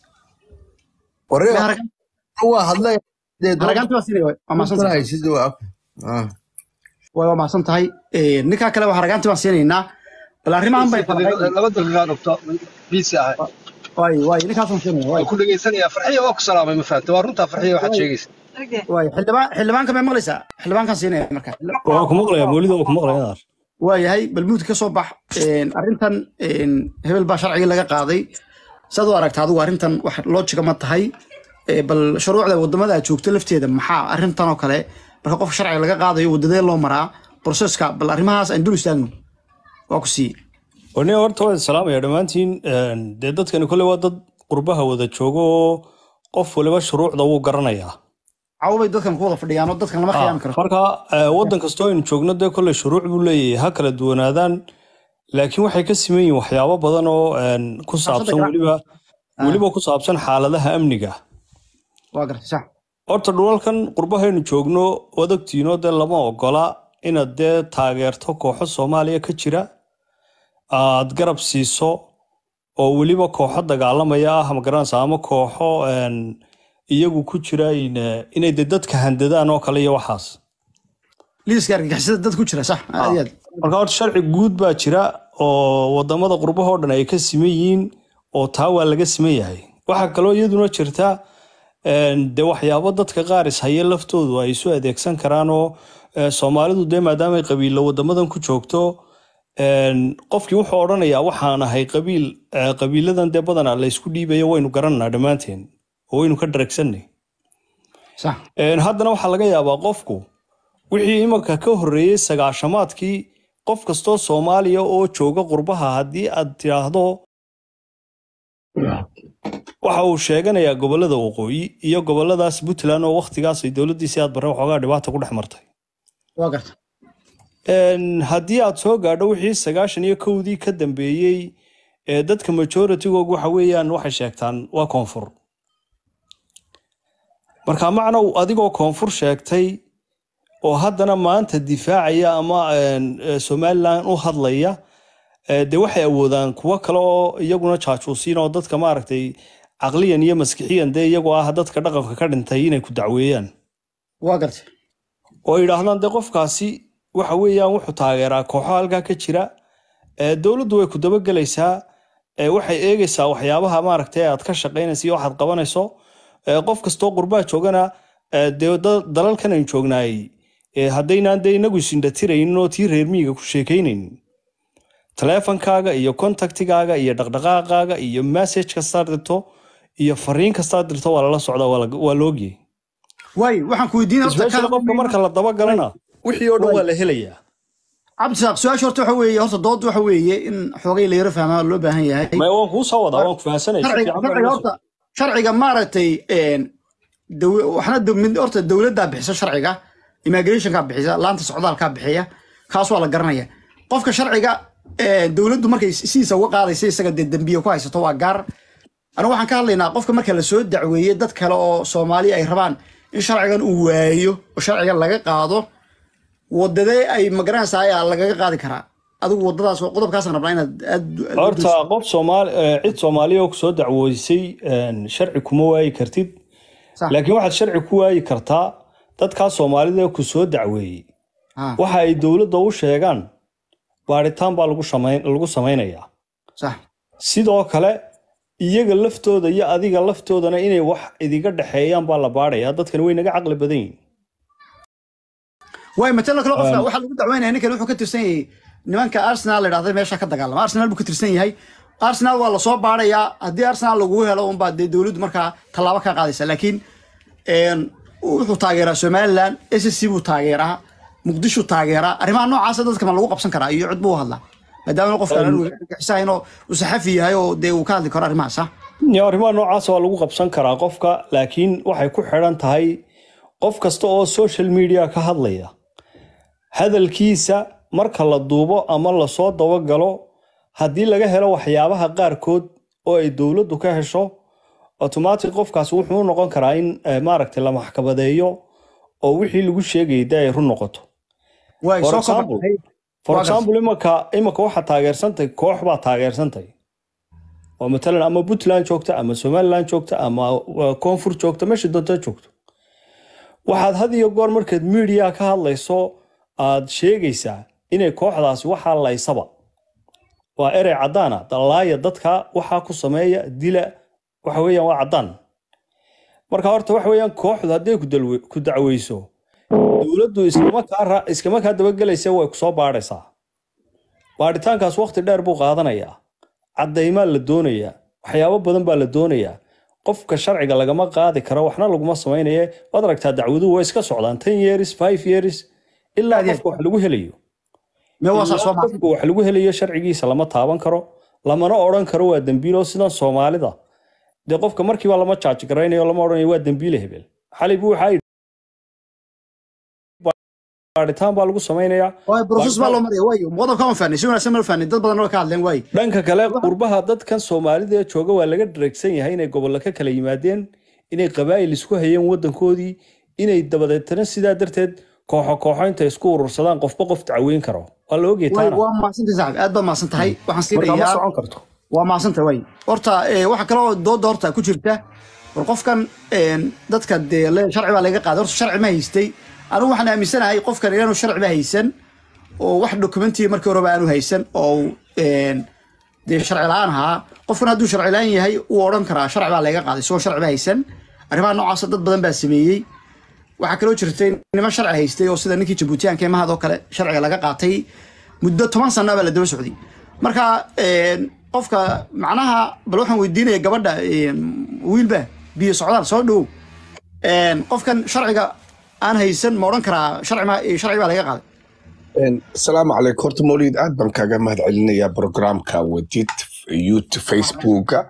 waa hadlay haragaanti waa siinaya waay, waa mahadsan tahay waay waa mahadsan tahay Een, ninkaa kale waa haragaanti baan siinaynaa bal arrimahan bay laba daqiiqaa dhogto biisi ahay waay waay ninkaasaan siinaya waay waan ku dhegaysanayaa farxiya waa ku salaamay ma fahamta waa runtaa farxiya waxaad sheegaysa waay xildhibaan xildhibaanka may maqlaysaa xildhibaankaan siinaya marka waan ku maqlayaa mawlida waan ku maqlayaa waayahay bal muudka ka soo bax Een, arrintan een, hebel baa sharcigii laga qaaday saad u aragta adigu arrintan wax loojiga ma tahay Ee, bal shuruucda wadamada aad joogto lafteeda maxaa arrintan oo kale marka qofka sharciga laga qaadayo wadadee loo maraa proseska bal arrimahaas aan dul istaagno waa ku siiye warniga horta waan salaamaya dhammaantiin Een, dee dadkani kolley waa dad qurbaha wada joogo oo qof waliba shuruucda wuu garanayaa cawbay dadkan ku wada fadhiyaan oo dadkan lama khiyaami karo marka eh, waddan kastoo aynu joogno dee kolley shuruuc buu leeyahay ha kala duwanaadaan laakiin waxay ka siman yihiin waxyaabo badan oo een, ku saabsan gra- weliba weliba ku saabsan xaaladaha amniga waa gartay sax horta dhulalkan qurbahaynu joogno odagtiino dee lama ogola inaad dee taageerto kooxo soomaaliya ka jira aad garab siiso oo weliba kooxo dagaalamaya ah magaranaysa ama kooxo een, iyagu ku jira in- inay de dadka handadaan oo kale iyo waxaas liiska argagixisada dad ku jira sax aad iyo aad marka horta sharci guud baa jira oo wadamada qurbahoo dhan ay ka siman yihiin oo taa waa laga siman yahay waxaa kaloo iyaduna jirta een, dee waxyaabo dadka qaar ishaya laftoodu ay isu adeegsan karaan oo eh, soomaalidu dee maadaama ay qabiilo wadamadan ku joogto een, qofkii wuxuu odhanayaa waxaan ahay qabiil eh, qabiiladan dee badanaa la isku dhiibayo waynu garananaa dhammaanteen oo waynu ka dharagsanay sax Een, haddana waxaa laga yaabaa qofku wixii imanka ka horreeyey sagaashamaadkii qof kastoo soomaaliya oo jooga qurbaha haddii aad tidhaahdo waxa uu sheeganayaa gobolada waqooyi iyo goboladaas puntland oo wakhtigaas ay dowladdiisii aad barre waxoogaa dhibaata ku dhex martay waa gartay Een, haddii aad soo gaadho wixii sagaashan iyo kowdii ka dambeeyey ee dadka majoritigoogu waxa weeyaan waxay sheegtaan waa koonfur marka macnow adigoo koonfur sheegtay oo haddana maanta difaacaya ama een, eh, somaliland u hadlaya eh, dee waxay awoodaan kuwo kale oo iyaguna jaajuusiin oo dadka maaragtay caqliyan iyo maskixiyan dee iyagoo ah dadka dhaqanka ka dhintay inay ku dacweeyaan waa gartay oo yidhaahdaan dee qofkaasi waxa weeyaan wuxuu taageeraa kooxo halkaa ka jira ee dowladdu way ku dabagelaysaa ee waxay eegaysaa waxyaabaha maaragtay aad ka shaqaynaysa iyo waxaad qabanayso ee qof kastoo qurbaha joogana ee dee da- dalalkan aynu joognaay ee haddaynaan dee inagu isindhatiraynin oo tii reer miyiga ku sheekaynaynin taleefankaaga iyo kontaktigaaga iyo dhaqdhaqaaqaaga iyo message kastaad dirto iyo fariin kastaad dirto waa lala socdaa waa la- waa la ogyay waay waxaan ku weydiin horta especially qofka marka la dabagalana wixii oo dhan waa la helayaa cabdisaaq su-aasha horta waxa weeye horta dood waxa weeye in xoogay la yaro fahmaa loo baahan yahay ma waan kuu soo wadaa waan ku fahansanay si sharciga fiican baa sharciga loo horta sharciga maaragtay een, daw- waxna daw- mid- horta dowladdaa bixisa sharciga immigrationkaa bixisa laanta socdaalkaa bixiya kaas waa la garanaya qofka sharciga een, dowladdu markay sidiisa uga qaadaysa isaga dee dembiye ku haysato waa gaar anigu waxaan ka hadlaynaa qofka marka la soo dacweeye dad kale oo soomaali ay rabaan in sharcigan uu waayo oo sharcigan laga qaado wadadee ay magaranaysaa ayaa lagaga qaadi karaa adigu wadadaas qodobkaasaan rabnaa inaad aad horta qof soomaali eh, cid soomaaliya oo kusoo dacwoysay een, sharci kuma waayi kartid laakiin waxaad sharci ku waayi kartaa dadkaa soomaalida ku soo dacweeyey Ah. waxa ay dowladda u sheegaan baaritaan baa lagu shamayn- lagu samaynayaa sax sidoo kale iyaga laftooda iyo adiga laftoodana inay wax idiga dhexeeyaan baa la baadhayaa dadkani way naga caqli badan yihiin waay matalo kale qofka Um, waxaa lagu dacweynaya ninkan wuxuu ka tirsan yahay nimanka arsenal la idhahda meesha ka dagaalama arsenal buu ka tirsan yahay arsenal waa lasoo baarayaa haddii arsenal lagugu helo unbaa dee dowladdu markaa tallaabo ka qaadaysa laakiin een, wuxuu taageeraa somaliland s c buu taageeraa muqdishu taageeraa arrimaha noocaasa dadka ma lagu qabsan karaa iyo cid buu u hadlaa maadaama qofkan Um, xisahayn oo uu saxafi yahay oo dee uu ka hadli karo arrimahaas ah Ya, arrimaha noocaas waa lagu qabsan karaa qofka laakiin waxay ku xidhan tahay qof kasta oo social media ka hadlaya hadalkiisa marka la duubo ama lasoo dabagalo haddii laga helo waxyaabaha qaarkood oo ay dowladdu ka hesho automatic qofkaas wuxuu u noqon karaa in eh, maaragtay la maxkamadeeyo oo wixii lagu sheegayay dee ay run noqoto waay For soo example- kobaxay for Waa gartay. example imanka imanka waxaa taageersantay koox baa taageersantay oo matalan ama puntland joogta ama somaliland joogta ama uh, koonfur joogta meesha doonta joogto waxaad had iyo goor markaad media ka hadlayso aad sheegaysaa inay kooxdaasi waxaa laysaba waa erey caddaana dalaaya dadka waxaa ku sameeya dila waxa weeyaan waa caddaan marka horta waxa weeyaan kooxdu hadday ku dalwe- ku dacweyso dowladdu iskama kaa ra- iskama kaa dabagelaysa way ku soo baadhaysaa baadhitaankaas waqti dheer buu qaadanayaa caddaymaa la doonayaa waxyaabo badan baa la doonayaa qofka sharciga lagama qaadi karo waxna laguma samaynaye waad aragtaa dacwaduhu way iska socdaan ten years five years ilaa qofka wax lagu helayo Mee waa saa ilaa soo ma- qofka wax lagu helayo sharcigiisa lama taaban karo lamana odhan karo waa dembiilo sidan soomaalida dee qofka markiiba lama jaaji garaynayo lama odhanayo waa dembiile hebel xalay buu waxaa yidhi baadhitaan baa lagu samaynayaa waay process baa loo maraya waayo qodobka ma fahnay si wanaagsan ma fahnay dad badan oo ka hadleen waay dhanka kale qurbaha dadkan soomaalida ee jooga waa laga dhareegsan yahay inay gobollo ka kala yimaadeen inay qabaa'il isku hayeen wadankoodii inay dabadeetana sidaa darteed kooxo kooxo intay isku urursadaan qofba qof dacweyn karo waa la ogyahay waay taana waa mahadsantahay saaxib aad baa mahadsan tahay waxaan marka ma siinayaa socon karto waa mahadsantahay waay horta eh, waxa kaloo dooda horta ku jirta war qofkan een, dadka dee le- sharci baa laga qaaday horta sharci ma haystay anigu waxaan aaminsanahay qofkan inaanu sharci ba haysan oo wax dokumentiya markii horeba aanu haysan oo een, dee sharci la-aan ahaa qofkan hadduu sharci la-aan yahay uu odhan karaa sharci baa laga qaaday isagoo sharci ba haysan arrimaha noocaasa dad badan baa sameeyey waxaa kaloo jirtay niman sharci haystay oo sida ninkii jabuutiyaanka ee mahadoo kale sharciga laga qaatay muddo toban sana baa la daba socday marka een, qofka macnaha bal waxaan weydiinaya gabadha een, wiilba biyo socdaal soo dhow een, qofkan sharciga aan haysan ma odhan karaa sharci ma- sharci baa laga qaaday asalaamu calaykum horta mawlid aad baan kaaga mahad celinayaa programka wadid yout facebooka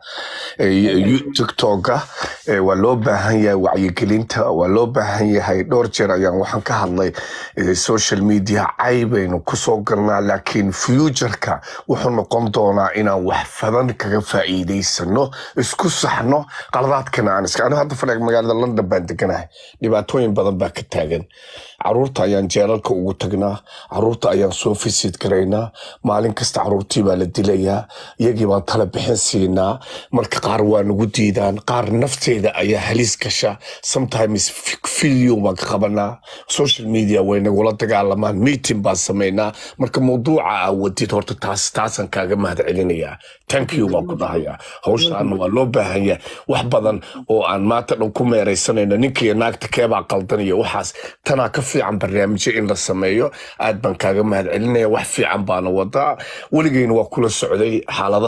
eh, yu- tiktoka eh, waa loo baahan yahay wacyigelinta waa loo baahan yahay dhowr jeer ayaan waxaan ka hadlay eh, social media caybaynu kusoo galnaa laakiin futureka wuxuu noqon doonaa inaan wax badan kaga faa'iidaysano isku saxno qaladaadkana aan iska aniga hadda fadhiga magaalada london baan deganahay dhibaatooyin badan baa ka taagan caruurta ayaan jeelalka ugu tagnaa caruurta ayaan soo fisid garaynaa maalin kasta caruurtii baa la dilayaa iyagii baan tala bixin siinaa marka qaar waa nagu diidaan qaar nafteeda ayaa halis gasha sometimes fi- video baan ka qabanaa social media way nagula dagaalamaan meeting baan samaynaa marka mawduuca aa wadid horta taas taasaan kaaga mahad celinayaa thank you baan ku dhahayaa hawshaana waa loo baahan yahay wax badan oo aan maanta dhan ku meeraysanayno ninkiiyo naagta keebaa qaldan iyo waxaas tanaa ka fiican barnaamijyo in la sameeyo aad baan kaaga mahad celinaya wax fiican baana wadaa weligeyna waa kula socday xaaladaha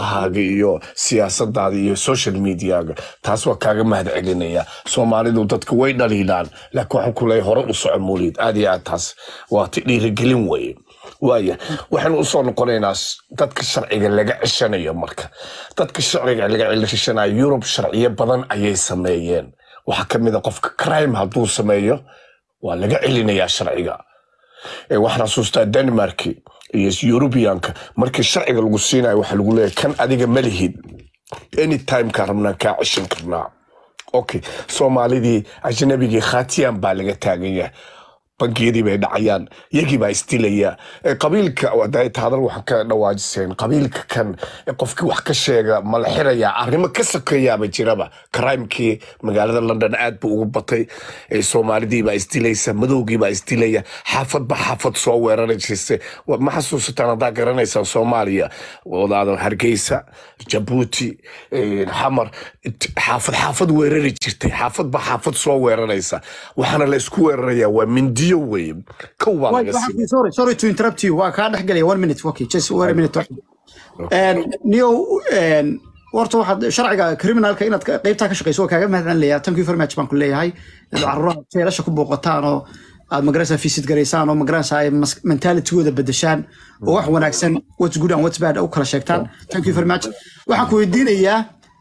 ololahaaga iyo siyaasadaada iyo social mediaga taas waa kaaga mahad celinaya soomaalidu dadka way dhaliilaan laakiin waxaan ku leeyahay hore u soco mawlid aad iyo aad taas waa ti dhiirigelin weye waaya waxaynu usoo noqonaynaa s- dadka sharciga laga ceshanayo marka dadka sharciga laga ceshanayo yurub sharciyo badan ayay sameeyeen waxaa ka mid a qofka crime hadduu sameeyo waa laga celinayaa sharciga Ee, waxaan xasuustaa denmark iyo eurubianka markii sharciga lagu siinayo waxaa lagu leeyahay kan adiga ma lihid anytime kaa rabnaan kaa ceshan karnaa okay soomaalidii ajnabigii khatiyaan baa laga taagan yahay bangiyadii bay dhacayaan yagii baa isdilaya Ee, qabiilka wadaayta hadal waxaan ka dhawaajiseen qabiilka kan ee qofkii wax ka sheega ma la xirayaa arrimo ka sokeeyaaba jiraba crimekii magaalada london aad buu ugu batay Ee, soomaalidii baa isdilaysa madowgii baa isdilaya xaafadba xaafad soo weerari jirtay Wa- ma xasuusataan haddaa garanaysaan soomaaliya wadaada hargeysa jabuuti ee, xamar it- xaafad xaafad weerari jirtay xaafadba xaafad soo weeraraysa waxaana la isku weerarayaa waa mindiyo weye kow baa Wait, laga waxaan siiyay ku- sorry, sorry to interrupt you. Waa kaa dhex galaya one minute. Okay, just wait a minute. And Neo, and horta waxaad sharciga criminalka inaad ka- qaybtaa ka shaqeyso waa kaaga mahadcelinayaa. Thank you very much baan ku leeyahay. Inaad carruuraha feelasha ku booqataan oo aad magarasa visit garaysaan oo magarasa ay mas- mentalitygooda bedeshaan oo wax wanaagsan what's good and what's bad u kala sheegtaan. Thank you very much. Waxaan ku weydiinayaa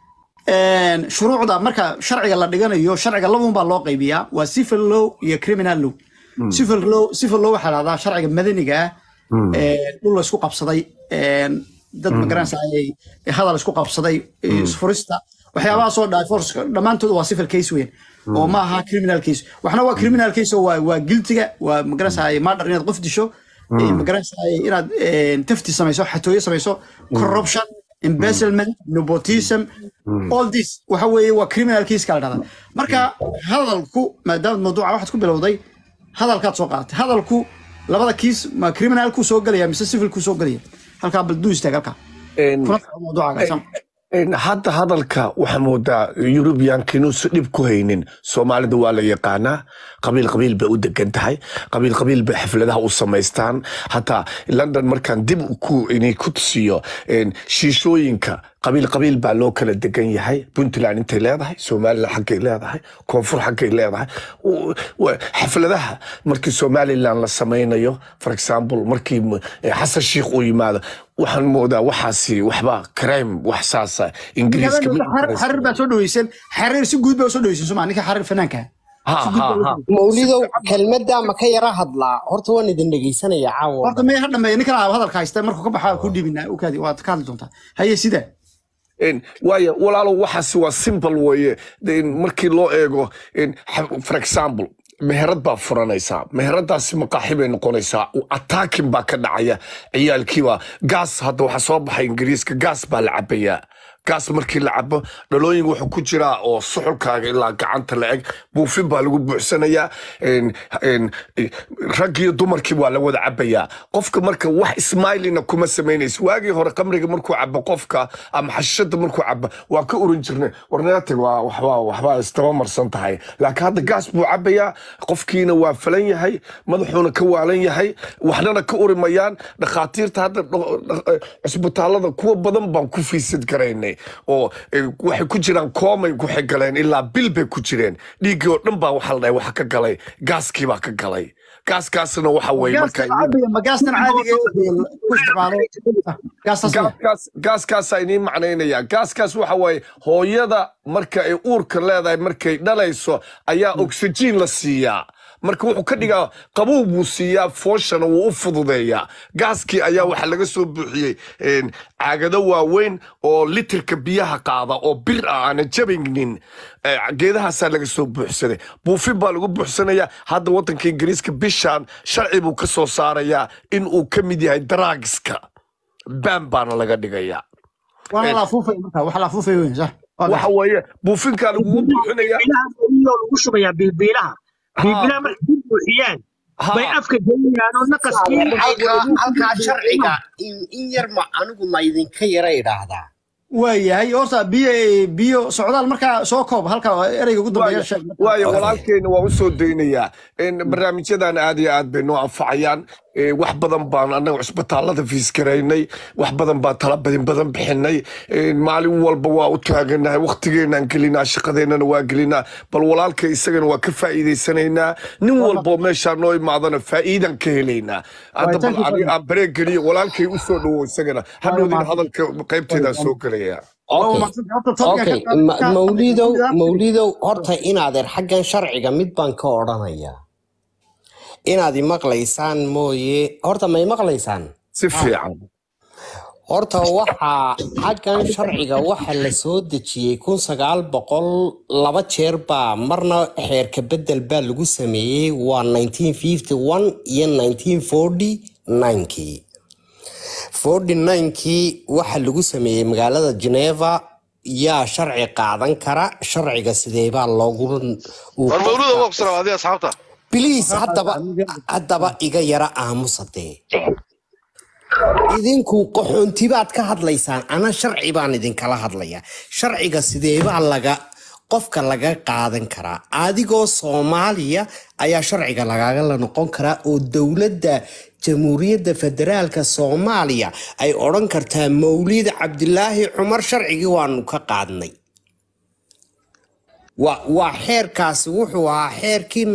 een, shuruucda marka sharciga la dhiganayo sharciga labun baa loo qaybiyaa waa civil law iyo criminal law civil law civil law waxaa lahdaa sharciga madaniga ah ee, dhul la isku qabsaday een, dad magaranaysa ay hadal isku qabsaday isfurista waxyaabahaasoo divorce dhammaantood waa civil case weyn oo ma aha criminal case waxna waa criminal case oo waa waa giltiga waa magaranaysa murder inaad qof disho ee, magaranaysa inaad een, tafti samayso xatooyo samayso corruption embezzlement nepotism all this waxa weeye waa criminal case kala dhahda marka hadalku maadaama mawduuca waxaad ku bilowday hadalkaad soo qaadatay hadalku labada kiis ma criminalku soo gelaya mise civilku soo gelaya halkaa bal duu istaag halkaa Een, kuna soco mawduucaaga sam een, hadda hadalka waxaa moodaa yurubiyaanka inuusan dhib ku haynin soomaalida waa la yaqaanaa qabiil qabiil bay u degan tahay qabiil qabiil bay xafladaha u samaystaan hataa london markaan dib ku inay ku tusiyo een, shiishooyinka qabiil qabiil baa loo kala degan yahay puntland intay leedahay somaliland xaggay leedahay koonfur xaggay leedahay U- wa- xafladaha markii somaliland la samaynayo for example markii m- eh, xasan sheikh uu yimaado waxaan moodaa waxaasi waxba crime wax saasa ingiriiska ma Xarir- xarir baa soo dhaweysan xarir si guud baa soo dhaweysan soma ninka xarir fanaanka ha ha ha mawlidow kelmadda ma ka yara hadlaa horta waan idin dhegeysanaya caawa oo horta dhan may ha dhameeya ninkan aaba hadalka haysta markuu ka baxaa ku dhibina ukaadi waad ka hadli doontaa haye sida Een, waayo walaalo waxaasi waa simple weeye Een, markii loo eego een, xa- for example meherad baa furanaysaa meheradaasi maqaaxi bay noqonaysaa attacking baa ka dhacaya ciyaalkiiba gaas hadda waxaa soo baxay ingiriiska gaas baa la cabayaa gaas markii la cabo dhalooyin wuxuu ku jiraa oo suxulkaaga ilaa gacanta la eg buufin baa lagu buuxsanayaa Een, een, eh, rag iyo dumarkii waa la wada cabayaa qofka marka wax ismailina kuma samaynaysa waagii hore qamriga markuu cabo qofka ama xashishada markuu cabo waa ka urin jirnay warneatag waa waxbaa waxbaa isdaba marsan tahay laakiin hadda gaas buu cabayaa qofkiina waa falan yahay madaxuuna ka waalan yahay waxnana ka urimayaan dhakhaatiirta hadda dho- dho- eh, cisbitaalada kuwa badan baan ku fiisid garaynay oo eh, waxay ku jiraan koomay waxay galeen ilaa bil bay ku jireen dhiiggii oo dhan baa waxaa la dhahay waxa ka galay gaaskii baa ka galay gaaskaasna waxa weeye marka gaastan caadiga ma gaastan caadiga ee ku isticmaalo Ah, gaastaas miya gaaskaas gaaskaasaa idiin macnaynaya gaaskaas waxa waaye hooyada marka ay uurka leedahay markay dhalayso ayaa oxygen la siiyaa marka wuxuu ka dhigaa qabow buu siiyaa fooshana wuu u fududeeyaa gaaskii ayaa waxaa laga soo buuxiyey een, caagado waaweyn oo litirka biyaha qaada oo bir ah aanan jabinin Eh, geedahaasaa laga soo buuxsaday buufin baa lagu buuxsanayaa hadda wadanka ingiriiska bishaan sharci buu ka soo saarayaa in uu ka mid yahay daraagiska baan baana laga dhigayaa waana la afuufay marka wax la afuufay weyn sax Waa waxa gartay. weeye buufinkaa lagugu buuxinayaa biilaha oo lagu shubayaa biibiilaha biibiilaha markay ku buuxiyaan bay ha afka gelinayaan oo naqaskii halkaa halkaa sharciga in in yar ma anigu ma idinka yara idhaahdaa waayahay horta biyo biyo socdaal markaa soo koob halka ereyga ugu dambeeya waayo sheeg marka waayo walaalkeena waa usoo daynayaa In barnaamijyadan aad iyo aad bay noo anfacayaan Ee, wax badan baan annaga cusbitaallada fiiskaraynay wax badan baan tala badin badan bixinay Ee, maalin walba waa u taaganahay waqtigeenaan gelinaa shaqadeennana waa gelinaa bal walaalka isagana waa ka faa'iidaysanaynaa nin walboo meeshaa noo imaadana faa'iidaan ka helaynaa hadda bal thank you ani very aan bareeg geliyo walaalkay u soo dhowo isagana hadhowdina hadalka qaybteedaan soo gelaya okay okay Ma- mawlidow mawlidow horta inaadeer xaggan sharciga mid baan ka odhanayaa inaad imaqlaysaan mooye horta ma imaqlaysaan si fiican horta waxaa xaggan sharciga waxa la soo dejiyey kun sagaal boqol laba jeer baa marna xeerka bedel baa lagu sameeyey waa 1951 iyo 1949kii 49kii waxa lagu sameeyey magaalada geneva yaa sharci qaadan kara sharciga sideebaa loogu uu war mawluda qofka waa ku salaam adiga asxaabta biliis haddaba haddaba iga yara aamusadee idinku qaxoonti baad ka hadlaysaan ana sharci baan idinkala hadlayaa sharciga sideebaa laga qofka laga qaadan karaa adigoo soomaaliya ayaa sharciga lagagala noqon karaa oo dowladda jamhuuriyadda federaalka soomaaliya ay odhan kartaa mawlid cabdilaahi cumar sharcigii waanu ka qaadnay waa waa xeerkaasi wuxuu ahaa xeerkii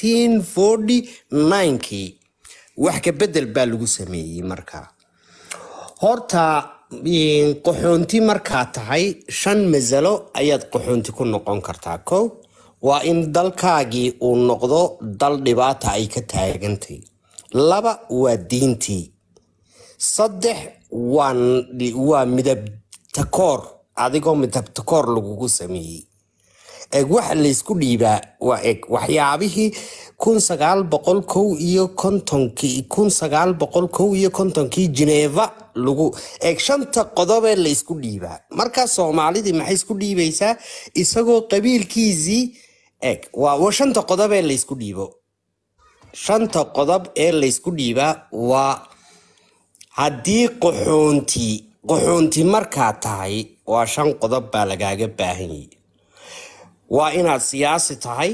1949kii wax ka bedel baa lagu sameeyey markaa horta een, qaxoonti markaa tahay shan masalo ayaad qaxoonti ku noqon kartaa kow waa in dalkaagii uu noqdo dal dhibaata ay ka taagantay laba waa diintii saddex waa n- waa midab takoor adigoo midab takoor lagugu sameeyey eg waxa laysku dhiibaa waa eg waxyaabihii kun sagaal boqol kow iyo kontonkii kun sagaal boqol kow iyo kontonkii geneva lagu eg shanta qodobee laysku dhiibaa markaa soomaalidii maxay isku dhiibaysaa isagoo qabiilkiisii eg waa waa shanta qodobee laysku dhiibo shanta qodob ee laysku dhiibaa waa haddii qaxoonti qaxoonti markaa tahay waa shan qodob baa lagaaga baahan yahay waa inaad siyaasi tahay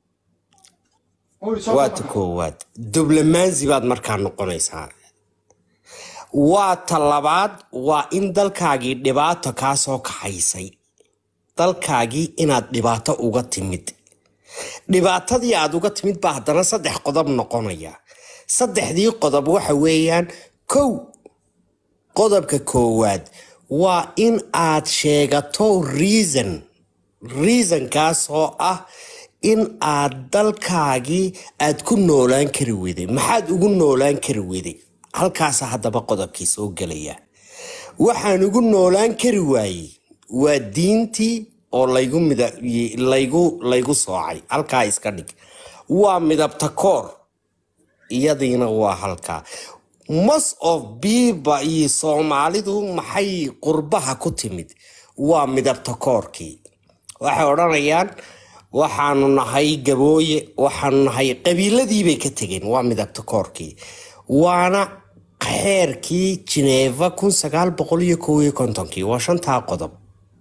waa ta koowaad diblomaasi baad markaa noqonaysaa waa ta labaad waa in dalkaagii dhibaato kaa soo kaxaysay dalkaagii inaad dhibaato uga timid dhibaatadii aad uga timid baa haddana saddex qodob noqonaya saddexdii qodob waxa weeyaan kow qodobka koowaad waa in aad sheegato reason reasonkaas oo ah in aad dalkaagii aad ku noolaan kari weyday maxaad ugu noolaan kari weyday halkaasa haddaba qodobkii soo gelaya waxaan ugu noolaan kari waayey waa diintii oo laygu mida laygu laygu soocay halkaa iska dhig waa midabta koor iyadiina waa halkaa most of biiba iyo soomaalidu maxay qurbaha ku timid waa midabta koorkii waxay odhanayaan waxaanu nahay gabooye waxaanu nahay qabiiladiibay ka tegeen waa midabta koorkii waana xeerkii jineeva kun sagaal boqol iyo kow iyo kontonkii waa shantaa qodob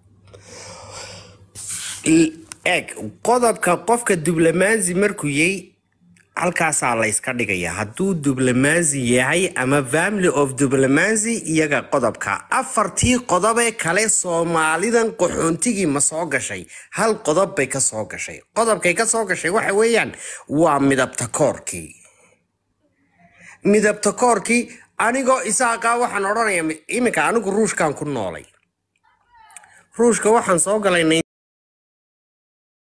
L- eg qodobka qofka diblomaasi markuu yay halkaasaa la yska dhigaya hadduu diblomaasi yahay ama family of diblomacy iyaga qodobka afartii qodobee kale soomaalidan qaxoontigii ma soo gashay hal qodob bay ka soo gashay qodobkay ka soo gashay waxa weeyaan waa midabta koorkii midabta koorkii anigoo isaaqa waxaan odhanaya iminka anigu ruushkan ku noolay ruushka waxaan soo galay